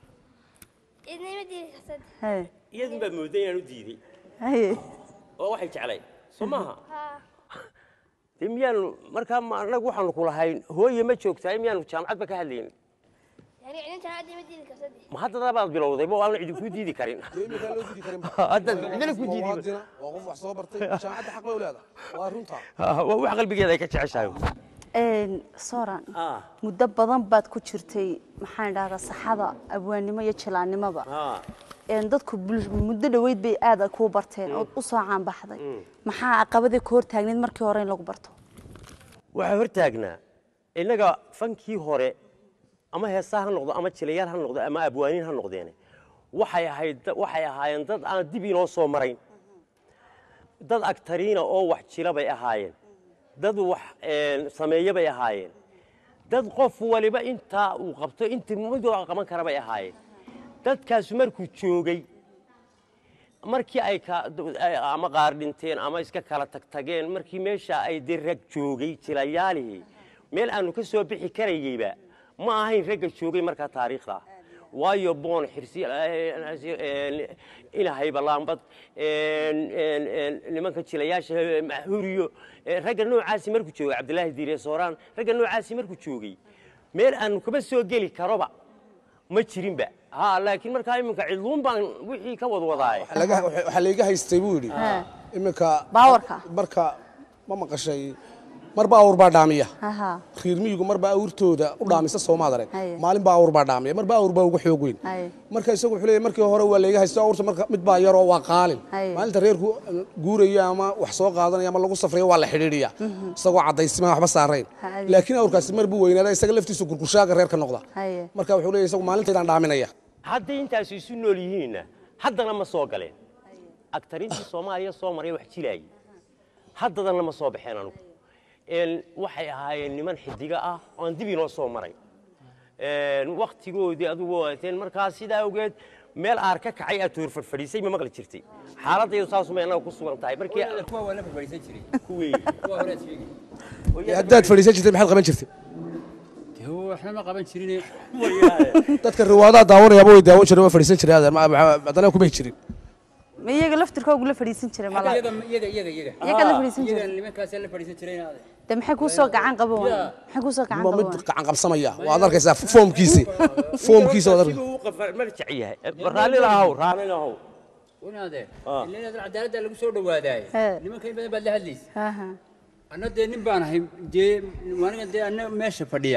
S5: idnima diidi kartad
S2: haye
S3: iyadun baa mooday inaan u diiday
S2: haye
S3: oo waxay jeclay soo maaha
S5: haa
S3: dee miyaanu markaa ma annagu waxaanu ku lahayn hooye ma joogtahay miyaanu jaamacadba ka hadlaynin
S5: yani cidintan hadda ima diidi kartad
S3: ma haddana baad bilowday ma waana idinku diidi karin
S4: dee iminkaan loo diidi karin
S3: hadda cidina ku diidi
S4: muwaadina waa qof wax soo bartay jaamacadda xaq bay u leedahay waa runta
S3: waa wax qalbigeeda ay ka jeceshahay
S2: Een, soran
S3: Ah.
S2: muddo badan baad ku jirtay maxaan dhahdaa saxada abwaannimo iyo jilaannimoba
S3: Ah.
S2: Een, dadku bul- muddo dhoweyd bay aad kuu barteen ood u soo caanbaxday maxaa caqabadii ku hortaagneyd markii hore in lagu barto
S3: waxaa hortaagnaa innaga fankii hore ama heesaa ha noqdo ama jilayaal ha noqdo ama abwaaniin ha noqdeene waxay ahayd waxay ahaayeen dad aan dib inoo soo marayn dad agtariina oo wax jila bay ahaayeen dad wax een, sameeya bay ahaayeen dad qof waliba intaa uu qabto intii midoo qaban kara bay ahaayeen dadkaasi markuu joogay markii ay ka ay- ama qaar dhinteen ama iska kala tagtageen markii meesha ay dee rag joogay jilayaalihii meel aanu ka soo bixi karayeyba ma ahayn ragga joogay markaa taariikhda waayo boon xirsi ilahayba laambad nimanka jilayaasha huriyo ragga noocaasi markuu joogay cabdilaahi diire sooraan ragga noocaasi markuu joogay meel aanu kaba soo geli karoba ma jirinba ha laakiin markaa iminka cidluun baan wixii ka wadwadaaye
S4: Laga- waxaa layga haystay buu yidhi iminka
S2: Baawarka.
S4: marka ma maqashay marba awr baa dhaamiya
S2: Aha.
S4: reer miyigu marba awrtooda u dhaamisa soomaad arag
S2: Haye.
S4: maalin baa awr baa dhaamiya marba awr baa uga xoog weyn
S2: Haye.
S4: marka isagu wuxuu leeyahay markii hore waa layga haysto awrta marka mid baa yaroo waa qaalin
S2: Haye.
S4: maalinta reerku guuraya ama wax soo qaadanaya ama lagu safrayo waa la xidhiidhiya isagoo caddaysima waxba saarayn
S2: Haye.
S4: laakiin awrkaasi mar buu weynaada isaga laftiisu gurgushaaga reerka noqda
S2: Haye.
S4: marka wuxuu leeyahay isagu maalintaydaan dhaaminaya
S3: hadday intaasi isu nool yihiinna haddana ma soo galeen agtarintii soomaaliya soo maray wax jilaayay haddadana ma soo baxeen anugu Een, waxay ahaayeen niman xidiga ah oo aan dib inoo soo maray waktigoodii adigu waateen markaa sidaa awgeed meel aar ka kacay aad toor fadhiisay ma maqli jirtay xaaladaydu saasumay annaga ku sugan tahay markii
S6: kuwa waa la fadhiisan jiray
S3: kuwii
S6: kuwa hore aad sheegi
S4: haddaad fadhiisan jirtay maxaad qaban jirtay
S6: dee waxna ma qaban jirin
S4: dadka riwaadaha daawanayaba way daawan jireen waa fadhiisan jireen adeer ma- ma- haddana kumay jirin
S2: ma iyaga laftirkoogu la fadhiisan jiray mala
S6: iyaga iyaga iyaga iyaga
S2: iyaga la fadhiisan
S6: iyaga
S2: jiray
S6: nimankaas la fadhiisan jiray inaad
S2: de maxay kuu soo gacan qaban waayeen maxay kuu soo gacan
S4: ma
S2: qaban
S4: mid
S2: waayeen
S4: gacan qabsamaya waad arkaysaa foomkiisi foomkiisa waad arkaysaa
S3: siduu u qafar marjac yahay raallina ahaw raallina ahaw
S6: inaade ilaa inaad cadaaladda lagu soo dhawaadaay
S2: He.
S6: nimanka in badan baad la hadlaysa
S2: Aha.
S6: anna dee nin baan ahay dee waaniga dee anna meesha fadhiya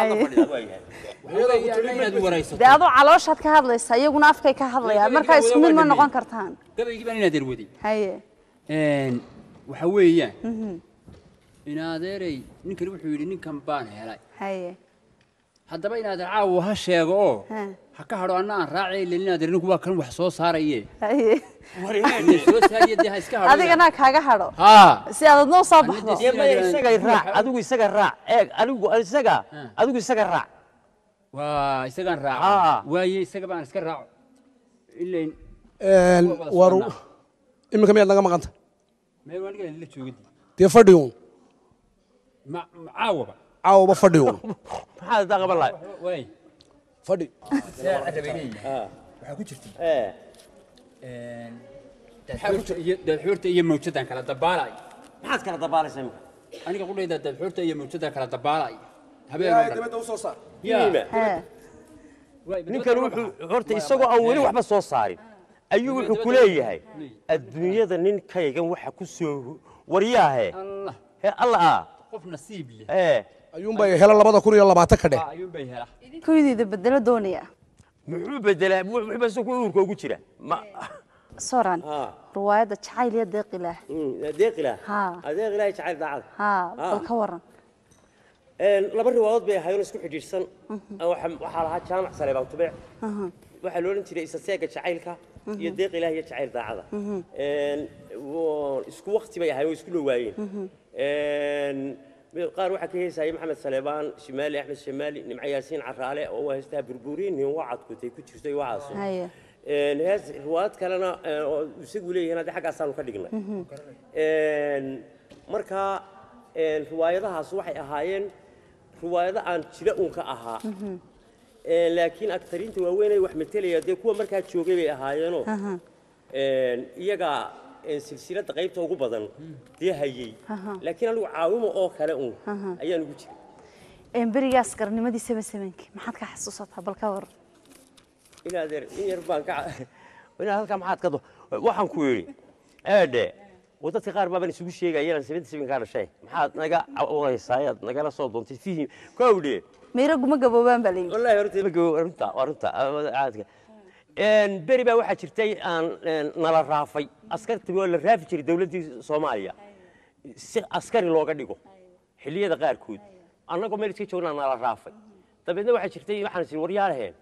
S6: Waxaa anna inaad waraysato
S2: de adoo calooshaad ka hadlaysa iyaguna afkay ka hadlayaan markaa isku mid ma noqon kartaan
S6: gabaygii baan inaad erwaday
S2: haye
S6: waxa weeyaan in adeeray ninkani wuxuu yidhi ninkan baan helay
S2: haye
S6: haddaba in adeer caawa ha sheego oo
S2: Ha.
S6: ha ka hadho anna aan raacay ilaa in adeer ninku waa kan wax soo saaraye
S2: haye
S6: Inay soo saariye dee ha iska hadho
S2: adigana kaaga hadho
S6: haa
S2: si aad adnoo soo baxdo
S6: Anna
S3: dee maya isaga raac adigu isaga raac eeg adigu isaga adigu isaga raac
S6: waa isagaan
S3: Ah.
S6: raaca waaye isaga baan iska raaco ilayn
S4: Een,
S6: Waa wada
S4: war
S6: soconnaa.
S4: iminka miyaad naga maqanta
S6: meel waan dhigan la joogadi
S4: dee fadhigun
S6: ma ma- caawaba
S4: caawaba fadhigun
S3: maxaa daa qaban lahay
S6: waay
S4: fadhi
S6: saa carabeynaya waxaa ku jirta
S3: ee
S6: dadxuurta iyo dadxuurta iyo mawjadan kala dabaalay
S3: maxaad kala dabaalaysaa imika
S6: aniga qudhayda dadxuurta iyo mawjadan kala dabaalay habeen oo dhan
S4: dibadda usoo saar
S6: yaa
S2: hee
S6: waay,
S3: ninkan wuxuu horta isagoo aan weli waxba soo saarin ayuu wuxuu ku leeyahay adduunyada ninkaygan waxa ku soo waryaahe
S6: allah
S3: he alla ah
S6: qof nasiib leh
S3: ee
S4: ayuunbay hela labada kun iyo labaatan ka dheh
S6: Aa, ayuun bay hela
S2: kuydiida bedelo doonaya
S3: muxuu bedelaa wuxuuba isagu uurka ugu jira ma
S2: soran
S3: haa
S2: riwaayadda jacayl iyo deeqilaah
S3: adeeqilah
S2: Haa.
S3: adeeqilah jacayl daacada
S2: haa
S3: Ah.
S2: bal ka waran
S3: Een, laba riwaadood bay ahaayeen oo isku xidhiidhsan Waxa- waxaa lahaa jaamac saleebaan tubeec waxaa la odhan jiray isaseega jacaylka iyo deeq ilaah iyo jacayl daacada Een, wo- isku wakti bay ahaayeen oo isku dhowaayeen Een, mid- qaar waxaa ka heesayay maxamed saleebaan shimaali axmed shimaali nimco yaasiin caraale oo waa heestaa burburiin nin wacadkutay ku jirtay waxaas
S2: haye
S3: Een, hees riwaayad kalena ee, oo isagu leeyahay hadda xaggaasaanu ka dhignay Een, marka een, riwaayadahaas waxay ahaayeen riwaayado aan jira uun ka ahaa Een, laakiin aktariinta waaweyn ay wax metelaya dee kuwa markaa joogay bay ahaayeenoo een, iyaga een, silsiladda qaybta ugu badan dee hayey laakiin anigu caawimo oo kale uun ayaan ugu jiray
S2: een berigaas qarnimadii seven sevenki maxaad ka xasuusataa bal ka waran
S3: inaad er in yar baan ka inaad halkaa maxaad ka do waxaan ku yidhi eedhe oo dadka qaar baaban isugu sheegayaan seventy seven kaa dhashay maxaad naga cawraysaa ayaad nagala soo doontay fihim kowdhe
S2: mayro guma gaboobaan baa layidhi
S3: wallaahi horta ma gabo runta waa runta caadka een beri baa waxaa jirtay aan een, nala raafay askartii waa la raafi jiray dawladdii soomaaliya si askari looga dhigo xilliyada qaarkood annagoo meel iska joognaa nala raafay dabeedna waxaa jirtay waxaan is waryaalaheen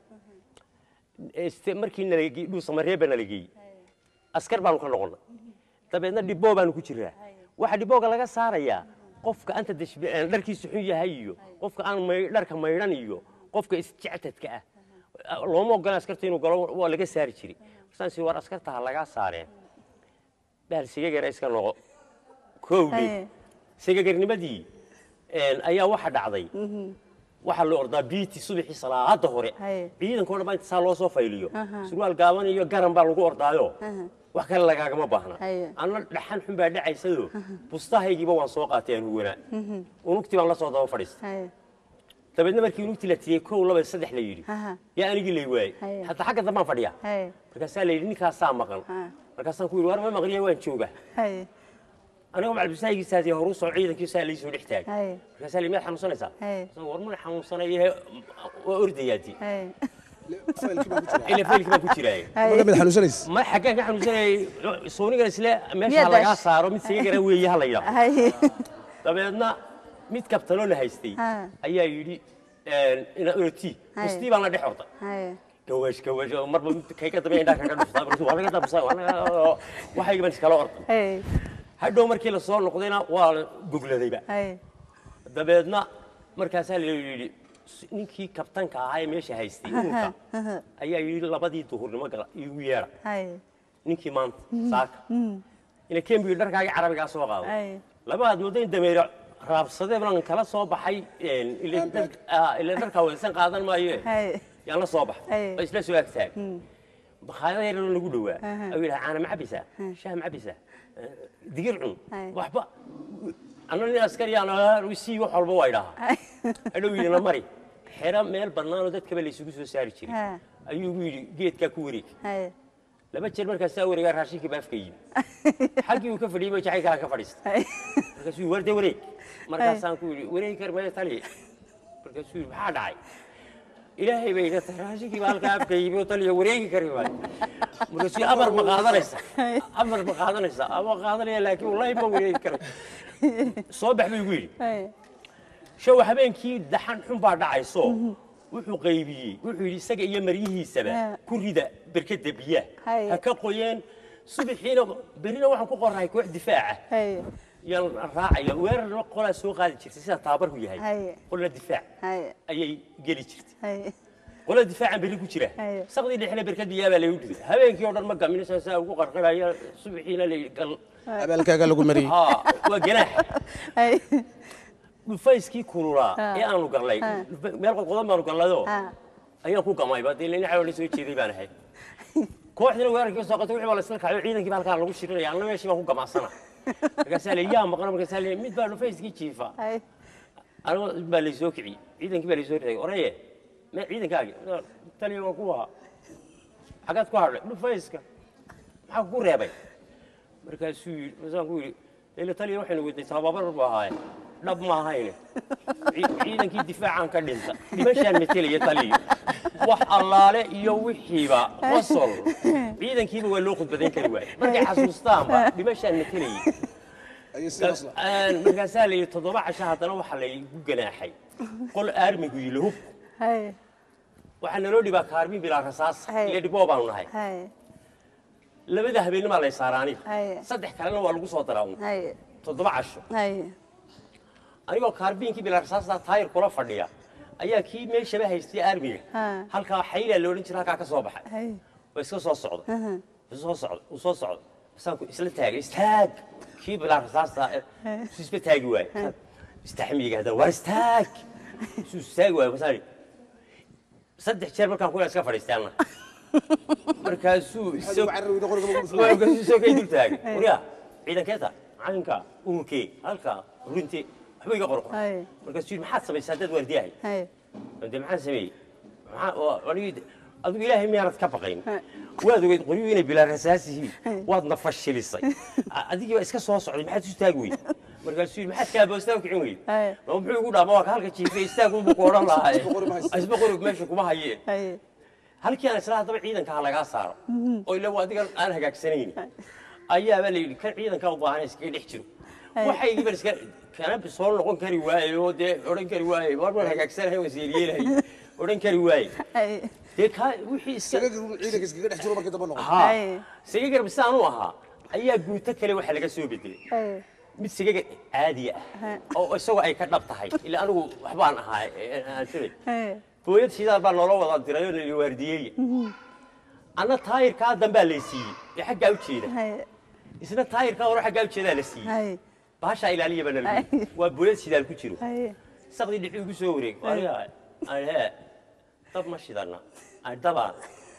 S3: este markii nalagey dhuusamareeba nala geeyey askar baanu ka noqonnay dabeedna dhiboo baanu ku jiraa waxaa dhibooga laga saarayaa qofka anta dashb- eh, dharkiisu xun yahay iyo qofka aan may- dharka maydhan iyo qofka isjectadka ah looma ogola askarta inuu galo waa laga saari jiray markaan si war askarta ha lagaa saareen bahal sigagara iska noqo kowdhe
S2: Haye.
S3: sigagarnimadii een, ayaa waxa dhacday waxaa la ordaa biiti subaxii salaada hore
S2: Haye.
S3: ciidanka o dhan baa inta saa loo soo fayliyo surwaal gaaban iyo garan baa lagu ordaayo wax kale lagaagama baahna
S2: Haye.
S3: anna dhaxan xun baa dhacaysado bustahaygiiba waan soo qaatay aan huwanaa unugtii baan la soo daba fadhiistay
S2: haye
S3: dabeedna markii unugtii la tiriyey kow laba saddex la yidhi
S2: Aha.
S3: yaa anigii lay waayey
S2: Haye.
S3: hataa xagga dambaan fadhiyaa
S2: haye
S3: markaasaa la yidhi ninkaasaa maqan
S2: Ha.
S3: markaasaan ku yidhi war ma maqliya waan joogaa
S2: haye
S3: anigoo macalbisaagiisaasi horu soo ciidankiisaa laysoo dhex taagay
S2: haye
S3: markaasaa la yidhi miyaad xanuunsanaysaa
S2: Haye.
S3: Markaasaan, war mana xanuunsanaye waa ordayaati
S2: haye
S3: ila faylkii baan ku jiraaye
S4: marka mid xanuunsanaysa
S3: ma xaggaan ka xanuunsanayay soonigan isle meesha
S2: Miyaad
S3: lagaa
S2: dash-
S3: saaro mid sigagara weeye ha la yidhaahdo
S2: haye
S3: dabeedna mid kabtanoo la haystay
S2: Ha.
S3: ayaa yidhi ina orti
S2: Haye.
S3: mustii baan la dhex ortay
S2: haye
S3: gawash gawash oo marba mid kay ka dambe indhaa kaga dhuftaa markaasuu waa laga dabsaa waa laga- waxayga baan iskala orday
S2: haye
S3: hadhow markii la soo noqdayna waa la gogladayba
S2: haye
S3: dabeedna markaasaa la yidhi ninkii kabtanka ahaa ee meesha haystay urka ayaa yidhi labadii duhurnimo gala igu yeedha
S2: haye
S3: ninkii maanta saaka ina kembiga dharkaagii carabigaa soo qaado
S2: haye
S3: laba aad moodo in dameere raabsadee baan kala soo baxay een, ile dhar- ah, ile dharkaa weysan qaadan maayo
S2: haye
S3: yaan la soo baxay
S2: Aye.
S3: oo isla soo agtaag bakhaayada yaroo nagu dhowaa ayuu yidhaha caana ma cabaysaa shaah ma cabaysaa Eh, digir cun
S2: Aye.
S3: waxba anna nin askariyaan sii wax walba waa idhahaa hadhow yidhi na mari xero meel bannaanoo dadkaba laysugu soo saari jiray
S2: Ha.
S3: ayuu igu yidhi geedkaa ku wareeg
S2: haye
S3: laba jeer markaasaa wareegaa raashinkii baa afka yimi xaggii uu ka fadhiyey ba jacaylkaa ka fadhiistay
S2: haye
S3: markaasuu yidhi warde wareeg markaasaan ku yidhi wareegi kar maya tali markaasuu yidhi maxaa dhacay ilaahay bay iga tahay raashinkii baa halkaa afka yimi oo taliya wareegi kari waayo markaasuu amar ma qaadanaysa amar ma qaadanaysa ama qaadanaya laakiin wallahi ma wareegi karay soo bax buu igu yidhi
S2: haye
S3: show habeenkii daxan xun baa dhacayso wuxuu qaybiyey wuxuu yidhi isaga iyo maryihiisaba
S2: Ha.
S3: ku rida berkada biyaha
S2: Haye.
S3: ha ka qoyeen subaxiina berina waxaan ku qornahay koox difaaca
S2: haye
S3: yaan raacaya weerarna qolaa soo qaadi jirtay sida tababarku yahay
S2: Haye.
S3: qolna difaac
S2: haye
S3: ayay geli jirtay
S2: haye
S3: qolada difaacan berri ku jira
S2: Haye.
S3: saqdii dhexle berkad biyaa baa lagu dhigay habeenkii oo dhan ma gaminaysa saa ugu qarqaraya subaxiina la gal
S4: abaalkaaga lagu mariyey
S3: haa waa ganaax
S2: haye
S3: dhufayskii kululaa ee aanu gallay
S2: Ha.
S3: dhufa- meel qodqodan baanu gallayoo
S2: ha
S3: ayaan ku gamayba dee lina xawla soo jeeday baan ahay kooxdina weerarkii soo qatay wixii baa la isla kacayo ciidankii baa halkaa lagu shirinaya anna meeshii baan ku gamacsana markaasaa la yaa maqan markaasaa la mid baa dhufayskii jiifa
S2: haye
S3: anigoo baa laysoo kiciyey ciidankii baa laysoo ritay oraye me ciidankaagi taliya waa kuwa xagaad ku hadhay dhufayska maxaa ku reebay markaasuu yidhi markaasaan ku yidhi ile taliya waxaynu weyday tababar buu ahaaye dhab ma ahayne Ci- ciidankii difaacaan ka dhinta dhimashaan metelaya taliya wax allaale iyo wixiiba qosol ciidankiiba waa loo khudbadayn kari waaye markay xasuustaanba dhimashaan metelayay markaasaa la yidhi toddoba casho haddana waxaa laygu ganaaxay qol aarmigu yilo hub
S2: haye
S3: waxaa naloo dhibaa kaarmin bilaa rasaas
S2: Hay.
S3: iyo dhiboo baanu nahay
S2: haye
S3: labada habeennimaa lay saaraa aniga
S2: Hay.
S3: saddex kalena waa lagu soo daraa uun.
S2: haye
S3: toddoba casho
S2: haye
S3: anigoo kaarbiinkii bilaa rasaasta taayir kula fadhiya ayaa kii meeshaba haystay aarmiga
S2: Ha.
S3: halkaa xaylaa loodhan jira halkaa ka soo baxay
S2: haye
S3: waa iska soo socda Wuu soo socda uu soo socda basaanku isla taagay istaag kii bilaa rasaasta su isba taagi waaye istaxmiga haddana waa istaag su istaagi waaye basaan saddex jeer markaan kuna iska fadhiistaana markaasuu isoo markaasuu isoo kay dul taagay wariya ciidankeeta macalinka ururkee halka runte waxba iga qorqor
S2: Hay.
S3: markaasuu yidhi maxaad samaysaa dad waardiyahay
S2: haye
S3: de maxaan sameeyey maxaa oo anigii adigu ilaahay miyaanad ka baqayn waad ogeyd qoryuhu inay bilaa rasaas yihiin waadna fashilisay A- adigii baa iska soo socday maxaad isu taagi weyd markaasuu yidhi maxaad kaaboosta u kicin weyd
S2: Hay.
S3: ma muxuu igu dhaama waa ka halka jiifay istaagunbuu ku odhan lahaa isba qorig meesha kuma hayeen
S2: haye
S3: halkii aan isla haddaba ciidanka ha lagaa saaro oo ila waa adigan aan hagaagsanayn ayaabaa la yidhi kan ciidanka u baahan iskaga dhex jiro waxaygii baan iska kana soo noqon kari waaye oo dee odhan kari waaye war baan hagaagsanahay waan seeriyeelahay odhan kari waaye
S2: haye
S3: dee kaa wixii iska
S4: ciidanka iskaga dhex jiro markii dambe noqon
S3: haa
S2: Hay.
S3: sigagar bisaan u ahaa ayaa guuto kale waxa laga soo bedelay
S2: haye
S3: mid sigaga caadiya ah oo isagoo ay ka dhab tahay ila anigu waxbaan ahaa aansanay
S2: haye
S3: booyad shidaal baa noola wada diray oo nali waardiyeeya anna taayirkaa dambaa lay siiyey ee xaggaa u jeeda
S2: haye
S3: isna taayirkaa hore xaggaa u jeedaa la siiyey
S2: haye
S3: baashaa ilaaliya baa nala
S2: Ay.
S3: waa booyad shidaal ku jiro
S2: haye
S3: saqdii dhixi ugu soo wareeg aniga aan hee dab ma shidana aan dabaan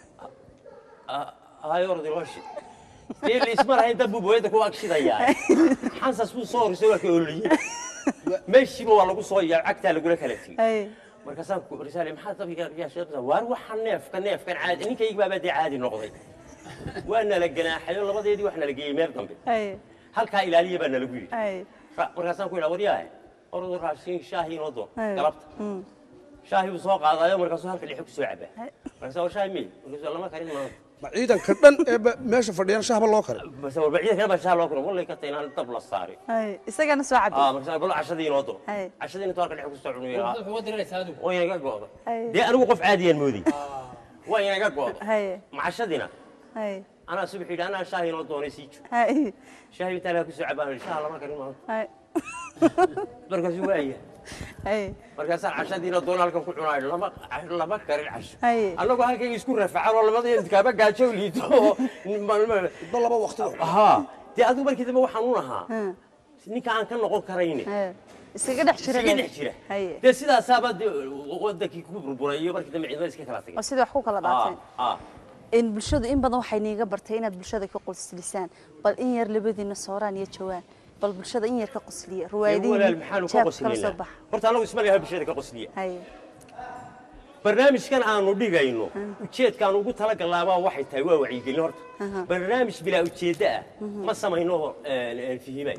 S3: ayordi loo shid dee laisma lahayn dab buu booyadda ku ag shidayaa xansas buu soo horisay waa ka ololiyey meeshiiba waa lagu soo yaa cagtaa lagula kala tegey
S2: haye
S3: markaasaan ku risaale maxaa dabiga riyaasha waar waxa neefka neefkan caadi ninkayga baaba dee caadi noqday waa nala ganaaxayo labadeedii wax nala geeyey meel dambe
S2: haye
S3: halkaa ilaaliya baa nalagu yidhi
S2: haye
S3: Ra- markaasaan ku yidhaa waryaahe ordu raashin shaahi inoo doon
S2: Ay.
S3: galabta shaahi buu soo qaadayo markaasuu halka dhexe ku soo cabaa markaasaan war shaahi mey markaasuu lama karin maanta
S4: ma ciidanka dhan ee ba- meesha fadhiyaan shahba loo kale
S3: base warba ciidan kale baa shaah loo koro wallay ka tahay inaan dab la saarin
S2: haye isagana soo cabi
S3: aa markaasaan bal cashadii inoo doon
S2: Ay.
S3: cashadii intuu halka dhexe ku soo cunuyaa
S7: wuxuu uga diranaysaa adigu
S3: waa inaga go'da
S2: Ay.
S3: dee anigu qof caadiyaan moodey waa inaga go'da
S2: haye
S3: macashadiina
S2: haye
S3: anaa subax yidhi anaa shaahi inoo doonay sii jo
S2: haye
S3: shaahi intaa laga ku soo cabaan shaah lama karin maanta
S2: haye
S3: markaasuu waaya
S2: haye
S3: markaasaan cashadiina doon halkan ku cunaayo lama lama karin casho
S2: Haye.
S3: annagoo halkayga isku rafacan oo labada kaaba gaajo liito oo
S4: ba laba waqti wax
S3: haa dee adigu markii dambe waxaan u nahaa ninka aan ka noqon karayne
S2: haye iskaga dhex jira
S3: iskaga dhex jira
S2: haye
S3: dee sidaasaaba dee wadankii ku burburay iyo markii dambe ciidamada iska kala tagay
S2: oo sidii wax ku kala daateen
S3: Ah, ah.
S2: in bulshadu in badan waxay niiga bartay inaad bulshada ka qoslisaan bal in yar labadiina sooraan iyo jawaan bal bulshada in yar ka qosliya
S3: Dee walaal maxaanu ka
S2: jeebka kala soo
S3: qoslinaa
S2: baxa
S3: horta anagu isma leha bulshada ka qosliya
S2: haye
S3: barnaamijkan aanu dhigayno ujeedkaan ugu talagalaabaa waxay tahay waa wacyigelin horta barnaamij bilaa ujeeddo ah ma samayno fihimay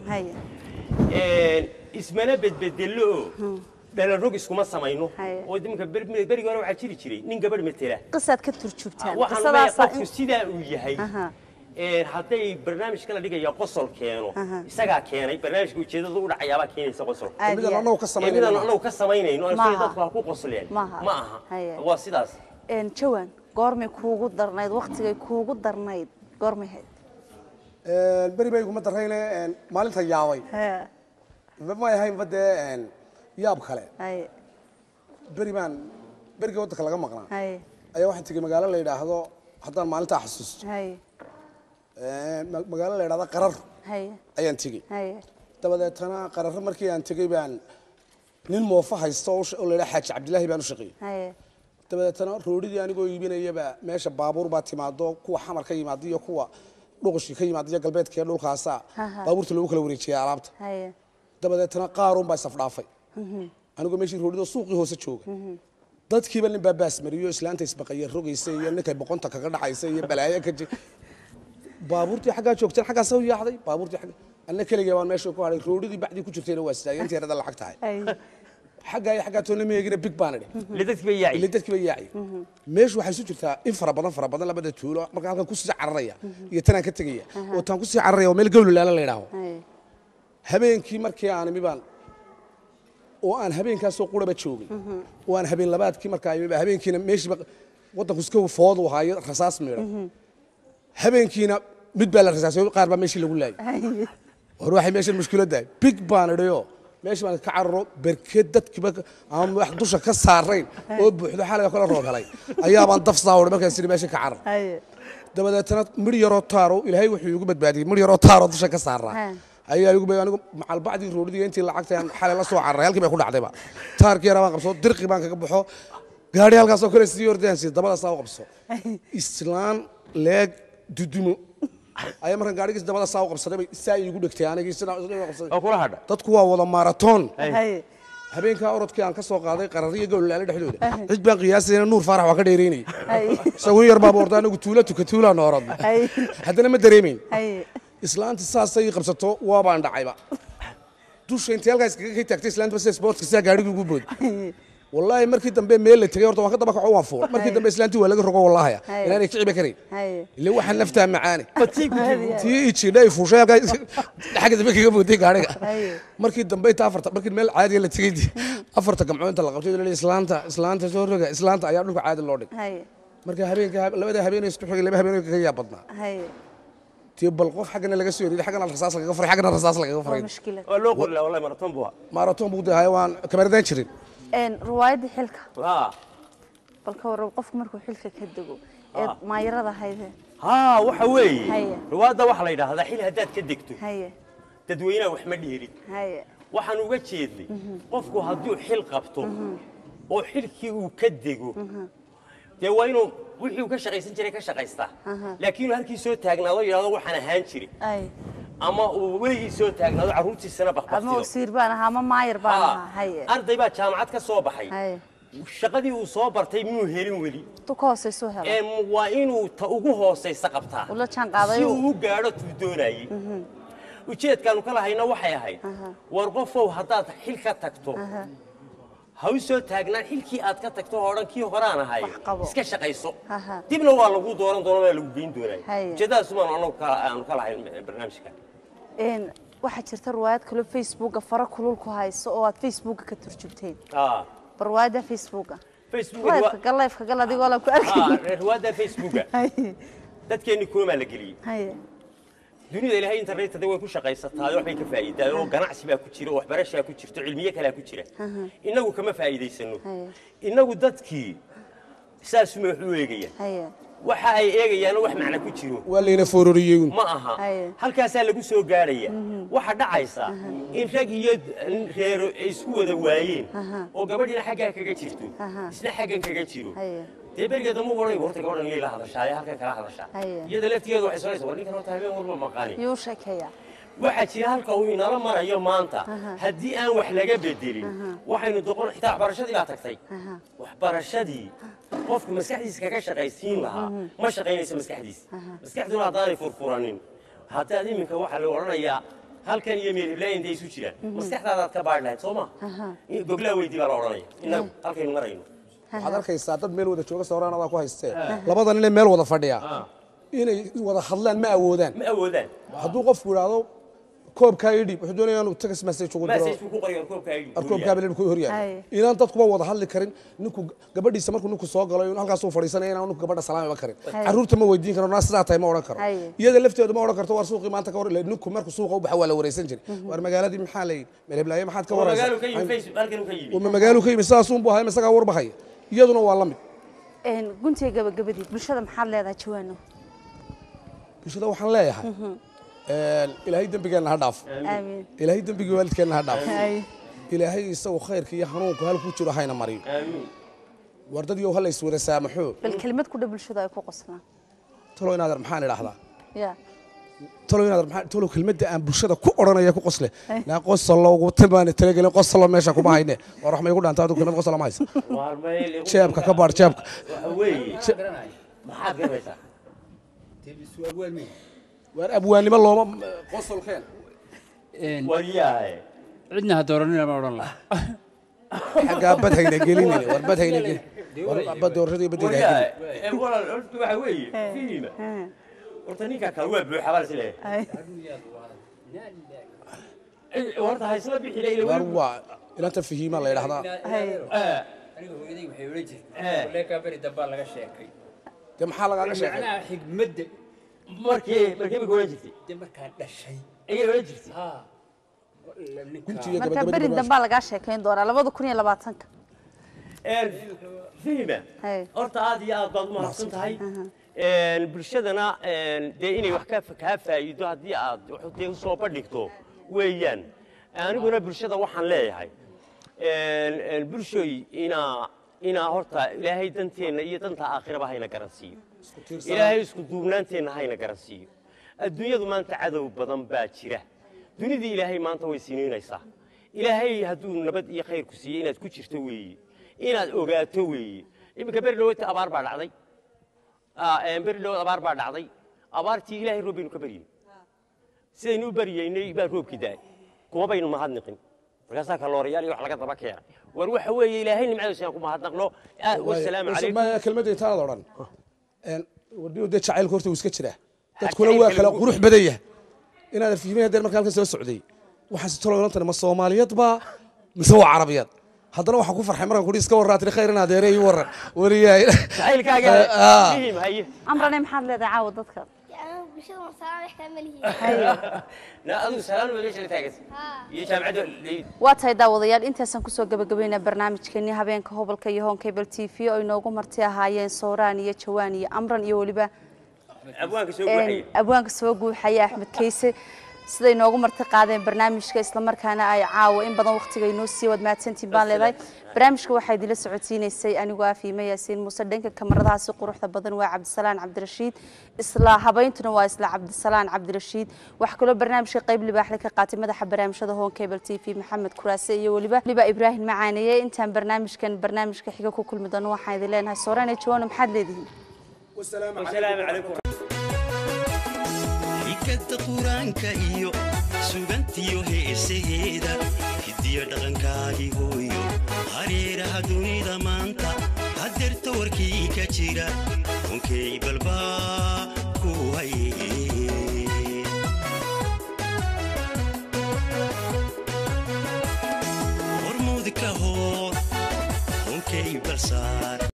S2: haye
S3: ismana bedbedello oo dhalarog iskuma samayno
S2: Haye.
S3: oo iminka ber- berigi hore waxaa jiri jiray nin gabadh matela
S2: qisaad ka turjubtaan
S3: waxaan leeyahay
S2: qisadaasaa
S3: qofku sidaa uu yahay
S2: Aha.
S3: ee, hadday barnaamijka la dhigaya qosol keeno isagaa keenay barnaamijka ujeedada u dhacayaabaa keenaysa qosol
S2: aad
S4: midaan
S2: iyo
S4: annagu ka
S3: ee,
S4: samaynayna
S3: midaan
S4: maaha.
S3: anagu ka samaynayno aan
S2: Maaha.
S3: isleeyahay dadku ha ku qosleen
S2: Maaha.
S3: ma aha
S2: Haye.
S3: waa sidaas
S2: een jawaan goormay kuugu darnayd waqtigay kuugu darnayd goormay hayd
S4: beri ba iguma darayne maalinta yaabay
S2: hee
S4: ma ahaynba dee yaab kale
S2: haye
S4: beri baan berigii waddanka laga maqnaa
S2: haye
S4: ayaa waxaan tegey magaalo la yidhaahdo haddaan maalintaa xasuusto
S2: haye
S4: ma- magaalo la yidhahdo qarar
S2: haye
S4: ayaan tegey
S2: haye
S4: dabadeetana qararro markii aan tegey baan nin moofo haysta oo u sha- oo la yidhaha xaaji cabdilaahi baan u shaqeeyey
S2: haye
S4: dabadeetana roodhidii anigoo iibinayaba meesha baabuur baa timaado kuwa xamar ka yimaada iyo kuwa dhuqushii ka yimaada iyo galbeedka iyo dhulkaasa
S2: Aha.
S4: baabuurta loogu kala wareejiyay alaabta
S2: haye
S4: dabadeetana qaarun baa isafdhaafay anigoo meeshii roodhidoo suuqii hoose jooga dadkiiba nin baa baas mariyo islaanta isbaqaya rogaysa iyo ninkay boqonta kaga dhacaysa iyo balaayo ka ji baabuurtii xaggaa joogteen xaggaa soo yaacday baabuurtii xagga anna keligay baan meesha ku hadhay roodhidii bacdii ku jirtayna waa sidaayay intii yarada lacag tahay
S2: haye
S4: xaggaa iyo xaggaa toona meegina big baan idhi
S3: ile dadkii bay yaaci
S4: ile dadkii bay yaacay meeshu waxay isu jirtaa in fara badan fara badan labada tuulo marka halkan kusii cararaya iyo tanaan ka tegaya oo taan kusii cararaya oo meel gawlulaala la yidhaaho
S2: haye
S4: habeenkii markii aan imi baan oo aan habeenkaasoo quraba joogay oo aan habeen labaadkii markaa imi baa habeenkiina meeshiiba waddanku iska foodu ahaayo rasaas miidhan habeenkiina mid baa la rasaasay qaar baa meeshii lagu laayay
S2: haye
S4: war waxay meeshan mushkiladdahay big baan idhayo meesha baan ka cararo berked dadkiiba aan wax dusha ka saarayn oo buuxdo xaliga kala roob helay ayaabaan daf saawray markaas idhi meesha ka carar
S2: haye
S4: dabadeetana midh yaroo taaro ilaahay wuxuu igu badbaadiyey midh yaroo taaroo dusha ka saaraa
S2: Ha.
S4: ayaa igu bay anigu macal bacdii roodhidii intii lacagta aan xalay la soo cararay halkii bay ku dhacdayba taarkii yaraa baan qabso dirqi baan kaga baxo gaari halkaasoo kale sii ordayaan sii dabadaas u qabso islaan leeg dudumo ayaa markan gaarigiis dabada saa u qabsaday bay saa iigu dhegtay anigii sidaa sidaa u qabsaday
S3: oo kula hadha
S4: dadku waa wada maaratoon
S2: haye
S4: habeenkaa orodkii aan ka soo qaaday qarariyo gowlalaale dhexdooda cid baan qiyaasayna nuur faarax waa ka dheeraynayay
S2: haye
S4: isaguun yar baaba orda anigu tuula tuka tuulaan orodna
S2: haye
S4: haddana ma dareemayn
S2: haye
S4: islaanti saasay ii qabsato waabaan dhacayba dusha intii halkaa iskaga kay taagtay islaanta bas sportka sidaa gaarigii ugu boodi wallaahi markii dambe meel la tegay horta waan ka daba kaco waan fuul markii dambe islaantii waa laga rogo wallahaya
S2: Haye.
S4: inaanay kiciba karayn
S2: haye
S4: ile waxaa naftaa macaani
S3: batii ku jiro
S4: tii ijidha ay fuushay halkaa xagga dambe kaga booday gaariga
S2: haye
S4: markii dambe inta afarta markii meel caadiya la tegay dii afarta gamcood inta la qabtay la islaanta islaanta soo roga islaanta ayaa dhulka caadi loo dhigay
S2: haye
S4: marka habeenka labada habeen isku xigay laba habeen kaga yaa badnaa
S2: haye
S4: tii bal qof xaggana laga soo yiriday xaggana rasaas lagaga faray xaggana rasaas lagaga
S2: waa
S4: faray
S2: mushkilad
S3: waa loo qori lahaa wallahi maraton buu ahaa
S4: maraton buu dahay waan kabaradaan jirin
S2: een riwaayadda xilka
S3: haa
S2: bal ka warrab qofku markuu xilka ka dego ee maayarada hayde
S3: haa waxa weeye
S2: Haye.
S3: riwaadda waxaa la yidhaahdaa xil haddaad ka degto
S2: haye
S3: dadweynaha wax ma dheerin
S2: haye
S3: waxaan uga jeednay qofku hadduu xil qabto oo xilkii uu ka dego dee waa inuu wixii uu ka shaqaysan jiray ka shaqaystaa laakiin inuu halkii soo taagnaado yidhahdo waxaan ahaan jiray
S2: ay
S3: ama uu weligii soo taagnaado carruurtiisana
S2: ama
S3: bakbaktido
S2: wasiir baan ahaa ama maayar baan ahaa haye
S3: arday baa jaamacad ka soo baxay
S2: haye
S3: shaqadii uu soo bartay muu helin weli
S2: tu ka hoosaysu helo
S3: Ee, waa inuu ta ugu hoosaysa qabtaa
S2: ula jaan qaaday
S3: si
S2: oo-
S3: uu u gaadho tuu doonayey ujeedkaanu ka lahayna waxay ahayd war qofow haddaad xil ka tagto ha u soo taagnaan xilkii aad ka tagto oo dhan kii horaan ahay
S2: Wax qabo.
S3: iska shaqayso
S2: Aha.
S3: dibna waa lagu dooran doona waa lagu geyn doonay
S2: Haye.
S3: ujeeddadaasumaan anagu ka- aanu ka lahayn barnaamijka
S2: een waxaa jirta riwaayad kaloo facebooka fara kulul ku hayso oo aad facebooka ka turjubteen
S3: Ah,
S2: barwaada facebooka
S3: Facebook
S2: lifeka gal lifeka gal adigoo la ku arkay
S3: riwaadda facebooka
S2: haye
S3: dadkeenni koomaa la geliyey
S2: haye
S3: dunida ilaahay internetada way ku shaqaysataa waxbay ka faa'iidaa oo ganacsi baa ku jira oo waxbarashaa ku jirto cilmiye kalea ku jira innagu kama faa'iidaysano
S2: Haye.
S3: innagu dadkii saasuma wax u eegayaan
S2: haye
S3: waxa ay eegayaanoo wax macna ku jiro
S4: waa layna foororiyey
S3: ma aha
S2: Haye.
S3: halkaasaa lagu soo gaadhaya waxa dhacaysa in rag iyo reero ay isku wada waayeen oo gabadhina xaggaa kaga jirto isna xaggan kaga jiro
S2: haye
S3: dee berigeeda ma oranay horta gabadhan iyay la hadashaa ee halkan kala hadashaa
S2: Haye.
S3: iyada laftigeeda waxay sonaysa war ninkan horta habeen walba maqaani
S2: yuu sheekeeya
S3: waxaa jira halka uu inala marayo maanta haddii aan wax laga bedelin waxaynu doqon xitaa waxbarashadii baa tagtay waxbarashadii qofku maskaxdiisa kaga shaqaysiin lahaa ma shaqaynayso maskaxdiisa maskaxduna haddaanay furfuranin haddaad iminka waxaa la odhanayaa halkan iyo meel hiblaayin intay isu jiraan maskaxdaadaad ka baadhi lahayd soo ma goglaa weydii baa la odhanaya innagu halkaynu marayno
S4: waxaad arkaysaa dad meel wada jooga sawiraan adaa ku haystee labadan inay meel wada fadhiya inay wada hadlaan ma awoodaan
S3: ma awoodaan
S4: hadduu qofku idhaahdo koobkaa ii dhiib wuxuu doonaya inuu text message ugu diro
S3: message ku qorayaa koobkaa ii
S4: ar koobkaa belen ku horyahay
S2: Haye.
S4: inaan dadkuba wada hadli karin ninku gabadhiisa markuu ninku soo galo inuu halkaas uu fadhiisanaya inaan ninku gabadha salaamiba karin
S2: Haye.
S4: carruurta ma weydiin karo naa sidaa tahay ma odhan karo
S2: Haye.
S4: iyada lafteedu ma odhan karto war suuqii maanta ka war ilaa ninku markuu suuqa u baxa waa la wareysan jiray war magaaladii maxaa la yidhi meel heblaaye maxaad ka
S3: magaalu ka yimi
S4: waraysaa
S3: facebook halkan ka yimi
S4: ma magaalu ka yimi sidaas uunbu ahay isagaa warbahaya iyaduna waa la mid
S2: Een, guntiga gabagabadii bulshada maxaad leedahay jawaano
S4: bulshada waxaan leeyahay ilaahay dembigeenna ha dhaafo
S2: aamiin
S4: ilaahay dembigii waalidkeenna ha dhaafo
S2: Haye.
S4: ilaahay isagu khayrka iyo hanuunku halkuu jiro hayna mariyo
S3: aamiin
S4: war dad yow hala iswada saamaxo
S2: bal kelimad ku dha bulshada ay ku qoslaan
S4: talo inaadan maxaan idhaahdaa
S2: ya
S4: talo inaadan maxaan talo kelmadda aan bulshada ku odhanaya ku qosle naa qosolo ugu timaane talagelin qosolo meesha kuma hayne war wax ma igu dhaanta adigu kelmad qosolo ma haysa
S3: waar meel igu-
S4: jeebka ka baadh jeebka
S3: waxa weeye maxaad garanaysaa
S4: waar abwaannimo looma qosolkeen
S3: waryahay
S6: cidna ha dooranina ma odhan laha
S4: xaggaa bad hayna gelinine war bad hayna gelin war bad doorashadii baddeeda ha
S3: waryahay
S4: gelin
S3: ee walaal horta waxa weeye fiima horta ninka kale waa buuxa baa isle
S2: Haye.
S3: horta ha isla bixi ila
S4: war waa ilanta fahiima la yidhahdaa
S2: Haye.
S6: aniga hooyaday waxay odhan jirtay
S3: Eh.
S6: leekaa beri dambaa laga sheekay
S4: dee maxaa lagaaga sheegay
S6: macnaha xigmadda
S3: markii markii bay oran jirtay
S6: de markaan dhashay
S3: ayay oran jirtay
S6: haa ninka
S4: guntiga
S2: marka
S4: gabagabadii
S2: beri
S4: baa-
S2: dambaa lagaa sheekayn doonaa labada kun iyo labaatanka
S3: fiima
S2: Haye.
S3: horta aad iyo aad baad u mahadsan tahay bulshadana dee inay wax ka kaa faa'iido haddii aad wax dee usoo bandhigto weeyaan aniguna bulshada waxaan leeyahay bulshoy inaa inaa horta ilaahay danteenna iyo danta aakhiraba hayna garansiiyo ilaahay isku duubnaanteenna hayna garansiiyo adduunyadu maanta cadow badan baa jira dunidii ilaahay maanta way siniinaysaa ilaahay hadduu nabad iyo khayr ku siiyey inaad ku jirto weeye inaad ogaato weeye iminka beri dhawata abaar baa dhacday Ah, een, beri dhawood abaar baa dhacday abaartii ilaahay roob baynu ka baryey sidaynu u baryeynay baa roobkii daay kuma baynu mahadniqin markaasaa kaloorayaal iyo wax laga daba keenay war waxa weeye ilaahay nimcadiisa aan ku mahadnaqno Ah, wasalaamu calaykum
S4: maya kelmadda intaanad odhan wardiyo dee jacaylka horta wuu iska jiraa dadkuna waa kala qurux badan yahay inaadan fihmay haddeen marka halkan soo socday waxaase talo ilantani ma soomaaliyad baa mise waa carabiyad haddana waxaan ku farxay markaan kudhi iska warraa tiri khayr in adeere ii warran wariyahay
S3: jacaylkaaga
S4: Ah.
S3: muhiim haye
S2: amrane maxaad leedahay caawa dadka
S5: يعني بشر مصاري wax kama lihi
S3: na adigu salaan wada meesha taagaysa iyo jaamacadda leyd
S2: waa tahay daawadayaal intaasaan kusoo gabagabaynaa barnaamijkeenii habeenka hobolka iyo hoon cable t v oo inoogu marti ahaayeen sooraan iyo jawaan iyo amran iyo weliba
S3: abwaanka soo
S2: een,
S3: guuxaya
S2: abwaanka soo guuxaya axmed kayse siday inoogu marti qaadeen barnaamijka islamarkaana ay caawa in badan waqtiga inoo sii wad mahadsantiin baan leedahay barnaamijka waxaa idinla socodsiinaysay anigoo ah fiime yaasiin muuse dhanka kamaradahaasi quruxda badan waa cabdisalaan cabdirashiid isla habayntuna waa isla cabdisalaan cabdirashiid waxaa kaloo barnaamijka qayb libaaxle ka qaatay madaxa barnaamijyada hoon cable t v maxamed kuraase iyo weliba weliba ibraahim macaaneeye intaan barnaamijkan barnaamijka xiga ku kulmi doono waxaan idin leenahay soorane jawaano maxaad leedihiin
S3: wasalaamu calaykum
S1: xikadda qur-aanka iyo sugantiyo heesaheeda hidiyo dhaqankaagii hooyo hareeraha dunida maanta hadeerta warkii ka jira konkay balbaa ku haye hormuud ka hor konkay balsaar